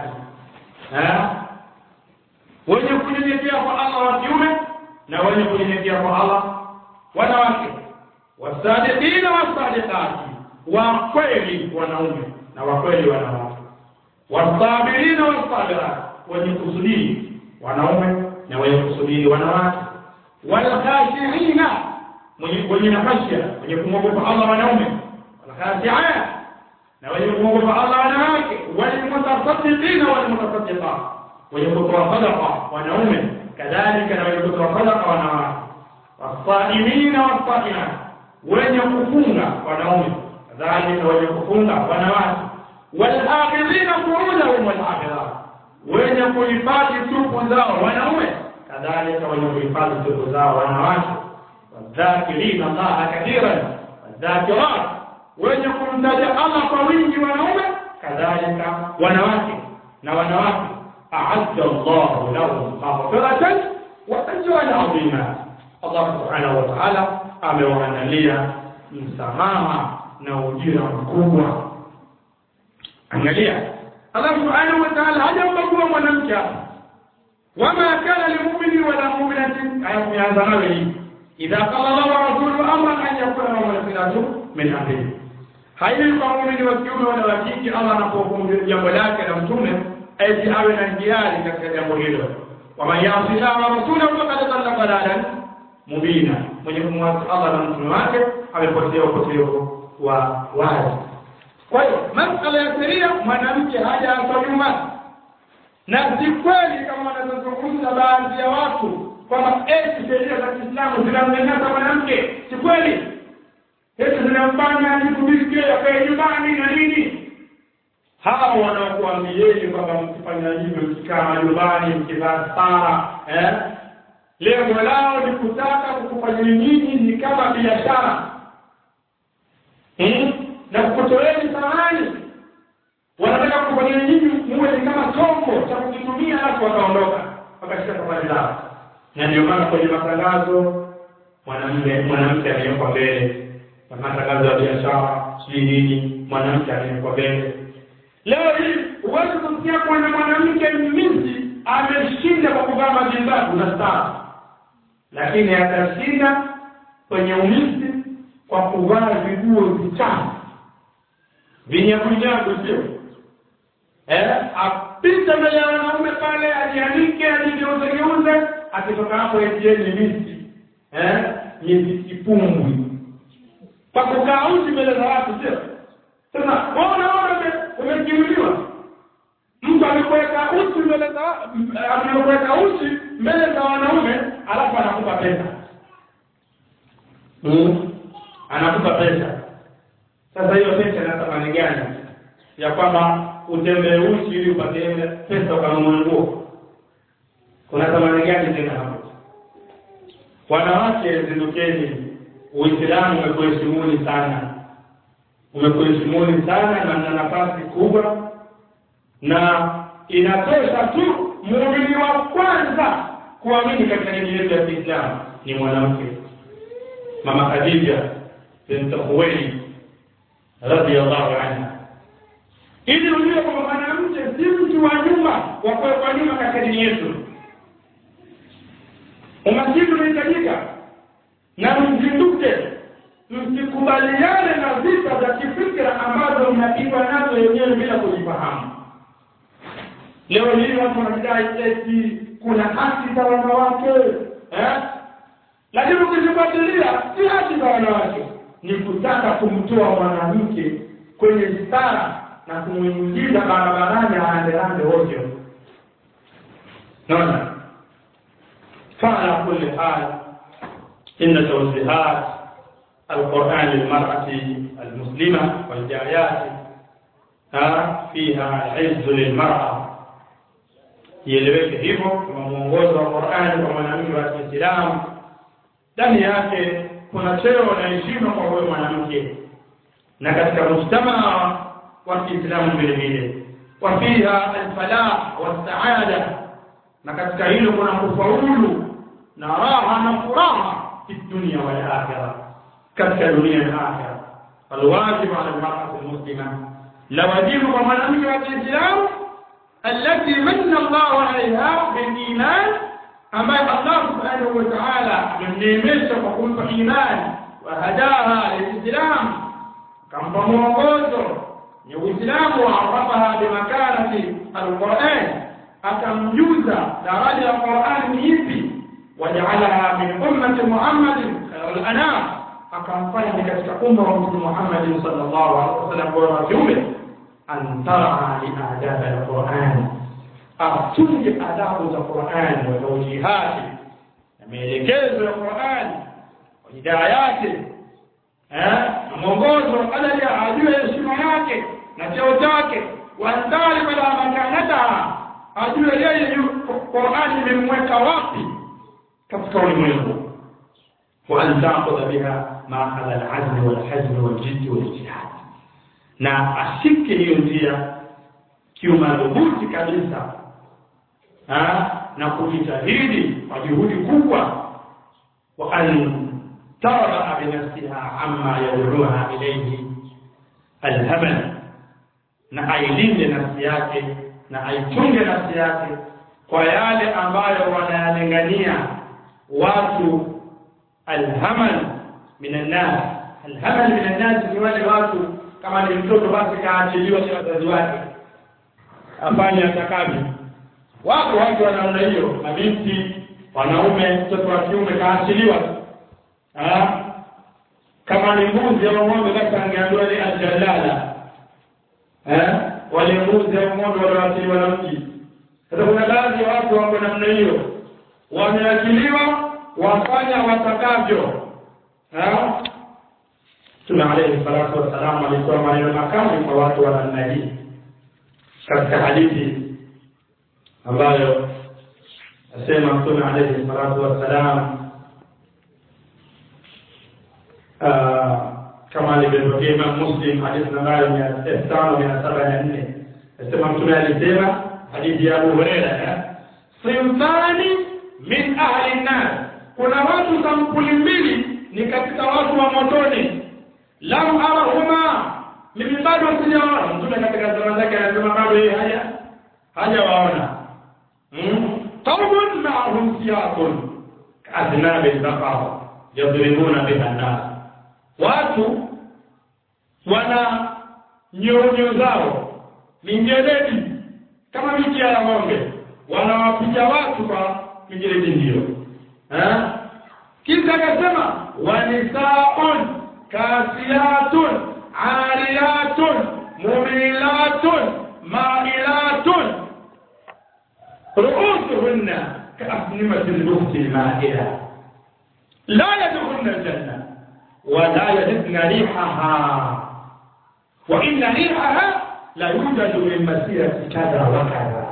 wenye kunyenyekea kwa Allah wa kiume na wenye kunyenyekea kwa Allah wanawake wasadiqina wasadiqati wa kweli wanaume na wa kweli wanawake wasabirina wasabirat wenye kusudiri wanaume na wenye kusudiri wanawake walkhashiina wenye nafasha wenye kumwogopa Allah wanaume walkhashiat na wenye kumwogopa Allah wanawake walmutasaddiqina walmutasaddiqat wenye kutoa sadaqa wanaume kadhalika na wenye kutoa sadaqa wanawake wasaimina wasaimat wenye kufunga wanaume kadhalika wenye kufunga wanawake walhafidhina furujahum walhafidhat wenye kuhifadhi tupu zao wanaume kadhalika wenye kuhifadhi tupu zao wanawake wadhakirina allaha kathiran wadhakirat wenye kumtaja allah kwa wingi wanaume kadhalika wanawake na wanawake aadda llahu lahum maghfiratan wa ajran adhima allah subhanahu wa taala amewaandalia msamaha na ujira mkubwa angalia allah subhanahu wa taala hajambagua mwanamke hapa wama kana limumini wala muminatin ayakuanza nawe hii idha qala llahu wa rasuluhu amran an yakuna lahum alkhilatu min amrihi haiwi kwa muumini wa kiume wala wa kike allah anapohukumu jambo lake na mtume eti awe na njiari katika jambo hilo waman yasi llaha wa rasulahu fakad dalla dalalan mubina mwenye kumwasi allah na mtume wake amepotea upotevu wa wazi kwa hiyo masala ya sheria mwanamke hajaachwa nyuma na si kweli kama wanavyozungumza baadhi ya watu kwamba eti sheria za kiislamu zinamnyanyasa mwanamke si kweli eti zinamfanya ajitubike akae nyumbani na nini hawa wanaokuambieni kwamba mkifanya hivyo mkikaa majumbani mkivaa stara eh? lengo lao ni kutaka kukufanyeni nyinyi ni kama biashara hmm? na kukutoeni thamani wanataka kufanyeni nyinyi muwe ni kama chombo cha kukitumia alafu wakaondoka wakashika safari zao na ndio maana kwenye matangazo mwanamke mwanamke aliyekwa mbele na matangazo ya biashara sijui nini mwanamke aliyekwa mbele leo hii huwezi kusikia kwana mwanamke mmizi ameshinda kwa kuvaa majimbabu na stara lakini atashinda kwenye umisi kwa kuvaa viguo vichafu vinyagunyagu sio eh, apite mbele ya wanaume pale ajianike ajigeuzegeuze akitoka hapo etieni misi eh, misi kipumbwi kwa kukaa uchi mbele za watu sio sasa waona umekiuliwa mtu amekuweka uchi mbele za amekuweka uchi mbele za wanaume alafu anakupa pesa mm. anakupa pesa sasa hiyo pesa ina thamani gani ya kwamba utembee uchi ili upate pesa ukanunua nguo kuna thamani gani tena hapo wanawake zindukeni uislamu umekuheshimuni sana umekuheshimuni sana na na nafasi kubwa na inatosha tu muumini wa kwanza kuamini katika dini yetu ya Kiislamu ni mwanamke mama Khadija bint Khuwaylid radhiyallahu anha ili ujue kwamba mwanamke si mtu wa nyuma wa kuwekwa nyuma katika dini yetu umakini unahitajika na mzinduke msikubaliane na vita za kifikra ambazo mnapigwa nazo wenyewe bila kujifahamu leo hii watu wanadai eti kuna haki za wanawake eh? lakini ukizifuatilia si haki za wanawake ni kutaka kumtoa mwanamke kwenye stara na kumwingiza barabarani aanderande ovyo naona فعلى كل حال إن توجيهات القرآن للمرأة المسلمة والجاريات فيها عز للمرأة ieleweke hivyo kama mwongozo wa Qur'ani kwa mwanamke wa Kiislamu ndani yake kuna cheo na heshima kwa huyo mwanamke na katika mujtamaa wa Kiislamu vile vile wa fiha alfalah wasaada na katika hilo kuna kufaulu na raha na furaha fi dunya wal akhirah katika dunia na akhirah alwajib ala almar'ati almuslima la wajibu kwa mwanamke wa Kiislamu التي من الله عليها بالإيمان أما الله سبحانه وتعالى من نيمش وقلت إيمان وهداها للإسلام كم فموقوته الإسلام وعرفها بمكانة القرآن أكمجوز درجة القرآن يبي وجعلها من أمة محمد خير الأنام أكم كتك أمة محمد صلى الله عليه وسلم ورسوله أن ترعى لآداب القرآن أرتج آداب القرآن وتوجيهاته maelekezo ya Qur'an hidayati eh mwongozo ala ajue heshima yake na cheo chake wandali bila makanata ajue yeye Qur'ani imemweka wapi katika ulimwengu wa an ta'khudha biha ma ala al-'azm wal-hazm wal-jidd wal-ijtihad na ashike hiyo njia kiumadhubuti kabisa ha? na kujitahidi kwa juhudi kubwa wa an تربأ بنفسها عما يدعوها إليه الهمل na ailinde nafsi yake na aichunge nafsi yake kwa yale ambayo wanayalingania watu alhamal minan nas alhamal minan nas ni wale watu kama ni mtoto basi kaachiliwa kwa wazazi wake afanye atakavyo wako watu wa namna hiyo mabinti wanaume mtoto wa kiume kaachiliwa kama ni mbuzi au ng'ombe basi angeambiwa ni aljalala eh wale mbuzi au ng'ombe walioachiliwa na mji sasa kuna baadhi ya watu wako namna hiyo wameachiliwa wafanya watakavyo Mtume alayhi salatu wassalam alitoa maneno makali kwa watu wa namna hii katika hadithi ambayo asema Mtume alayhi salatu wassalam kama alivyopokea Imam Muslim hadithi nambari mia tano mia saba na nne asema Mtume alisema hadithi ya Abu Huraira simtani min ahli nnar, kuna watu sampuli mbili ni katika watu wa motoni. Lam arahuma, mimi bado sijaona. Mtume katika zama zake anasema bado yeye haja hajawaona. Qaumun ma'ahum siyaqun ka'adnabi al-baqar yadribuna biha an-nas watu wana nyonyo zao minjeledi kama miti ya ng'ombe wanawapiga watu kwa mijeledi hiyo kisha akasema wanisaun kasiyatun ariyatun mumilatun mailatun ruusuhunna kaasnimati lbuhti lmaila la yadkhulna aljanna ولا يجدن ريحها وإن ريحها لا يوجد من مسيرة كذا وكذا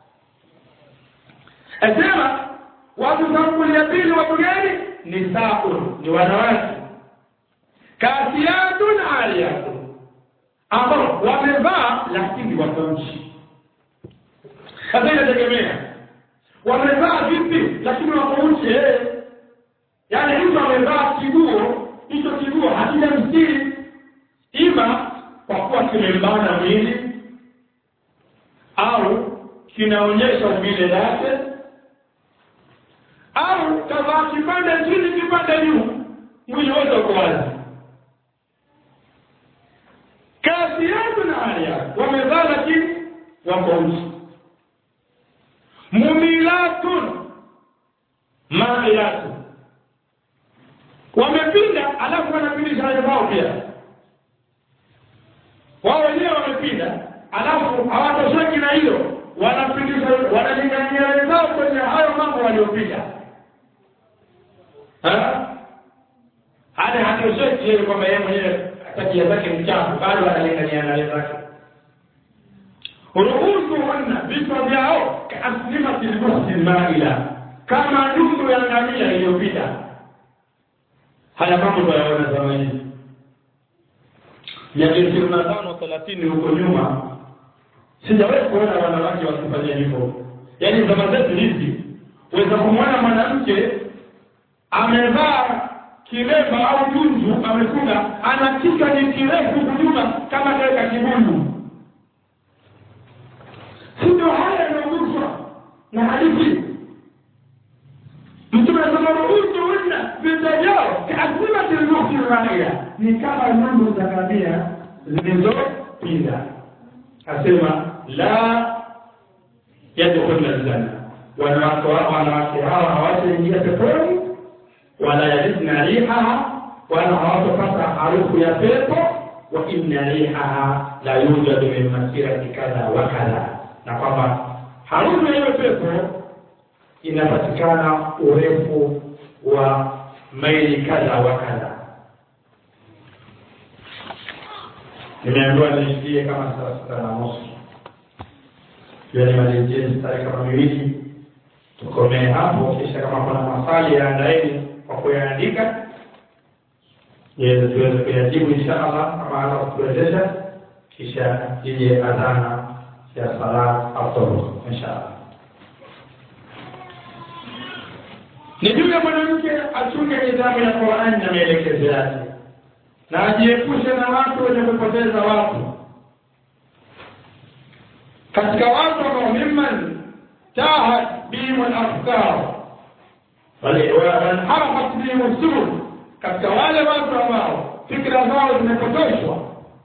أسمع watu sampuli ya pili watu gani nisaun ni wanawake kasiyatun aliyatun ambao wamevaa lakini wako nchi sasa inategemea wamevaa vipi lakini wako nchi yaani mtu amevaa kiguo hicho kiguo hakija mstiri ima kwa kuwa kimembana mwili au kinaonyesha umbile lake au kavaa kipande chini kipande juu mwili wote uko wazi kazi yako na hali yako wamevaa lakini wako uchi mumilatun mailatun wamepinda alafu wanapindisha hayo wao pia wao wenyewe wamepinda alafu hawatosheki na hilo wanapindisha wanalingania wenzao kwenye hayo mambo waliopinda hadi hatosheki yeye kwamba yeye mwenyewe tabia zake mchafu bado analingania na wenzake ruhusuhunna vichwa vyao kaaslimati lbuhti lmaila kama dundu ya ngamia iliyopita haya mambo tunayaona zama hizi miaka ishirini na tano thelathini huko nyuma sijawahi kuona wanawake wakifanya hivyo yaani zama zetu hizi weza kumwona mwanamke amevaa kilemba au junju amefunga ana kichwa ni kirefu kunyuma kama kaweka kibundu si ndio haya yanaguswa na hadithi mtume anasema ruhusuhunna vita vyao kaaslimati lmuhti raia ni kama nundu za ngamia zilizopinda asema la yadkhulna aljanna wanawake wanawake hawa hawataingia peponi wala yajidna rihaha wala hawatopata harufu ya pepo wa inna rihaha la yujadu min masirati kadha wa kadha na kwamba harufu ya hiyo pepo inapatikana urefu wa maili kadha wa kadha nimeambiwa niishikie kama saa sita na nusu pia nimalizie mstari kama miwili tukomee hapo kisha kama kuna maswali yaandaeni kwa kuyaandika ili tuweze kuyajibu insha allah kama ala kutuwezesha kisha ije adhana ya sala autobus insha allah ni juu ya mwanamke achunge nidhamu ya qurani na maelekezo yake na ajiepushe na watu wenye kupoteza watu katika watu ambao mimman tahat bihim alafkar wanharafat bihim subul katika wale watu ambao fikra zao zimepotoshwa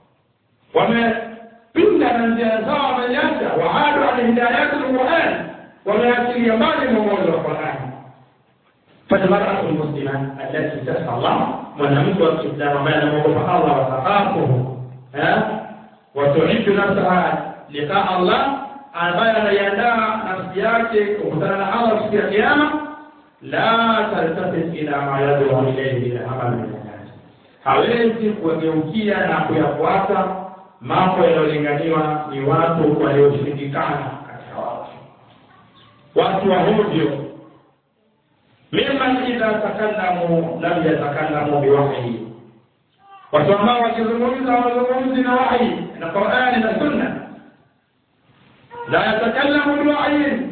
wamepinda na njia zao wameacha waadu an hidayati lquran wameachilia mbali mwongozo wa qurani فالمرأة المسلمة التي تسعى الله mwanamke wa Kiislamu ambaye anamwogopa Allah watakafuhu watuidu nafsaha liqa Allah ambaye anaiandaa nafsi yake kukutana na Allah siku ya Kiyama la taltafit ila ma yad'u ilayhi min amal min nas hawezi kuwageukia na kuyafuata mambo yanayolinganiwa ni watu walioshirikana katika watu watu wa hovyo mimman idha takallamu lam yatakallamu biwahyi watu ambao wakizungumza wazungumzi na wahyi na qurani na sunna la yatakallamu biwahyin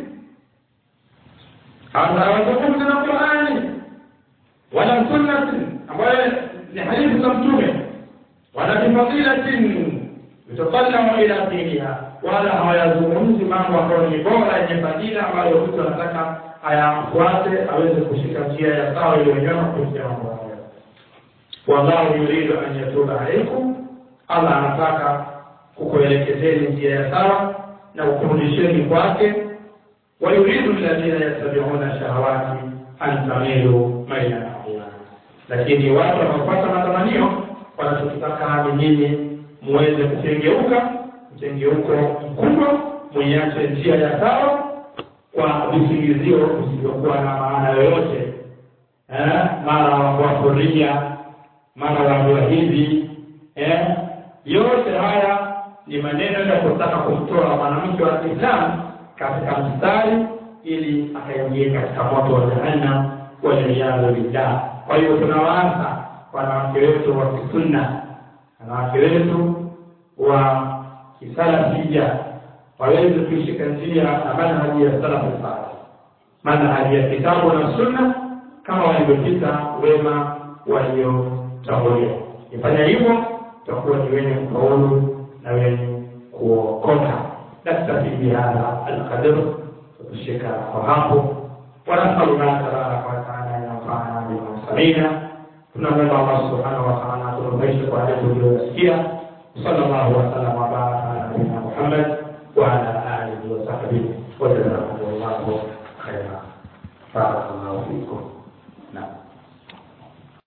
hawazungumzi na qurani wala sunnatin ambayo ni hadithi za mtume wala bifadilatin yutakallamu ila diniha wala hawayazungumzi mambo ambayo ni bora yenye fadila ambayo mtu anataka ayafuate aweze kushika njia ya sawa iliyonyoma kufikia mambo hayo wallahu yuridu an yatuba alaikum allah anataka kukuelekezeni njia ya sawa na kukurudisheni kwake wayuridu alladhina yattabiuna shahawati an tamilu mailan adhima lakini watu wanaopata matamanio wanachokitaka ni nyinyi muweze kukengeuka mkengeuko mkubwa mwiache njia ya sawa kwa visingizio visivyokuwa na maana yoyote eh, mara wakuria mara waambiwa hivi eh, yote haya ni maneno ya kutaka kumtoa mwanamke wa Kiislamu katika mstari ili akaingie katika moto wa jahannam waliyadhu billah. Kwa hiyo tunawaasa wanawake wetu wa kisunna, wanawake wetu wa kisalafia waweze kuishika njia na manhaji ya salafu salih, manhaji ya kitabu na sunna kama walivyopita wema waliotangulia. Ifanya hivyo tutakuwa ni wenye kufaulu na wenye kuokoka. Naktafi bihadha alqadr, tukushika kwa hapo. ونسأل الله تبارك وتعالى أن ينفعنا بما سمعنا tunamwomba Allah subhanahu wa ta'ala atunufaishe kwa yale tuliyosikia. Sallallahu wasallam wa baraka ala nabiyina Muhammad wa ala alihi wa sahbihi wa jazakumullahu khairan. Barakallahu fikum. Naam.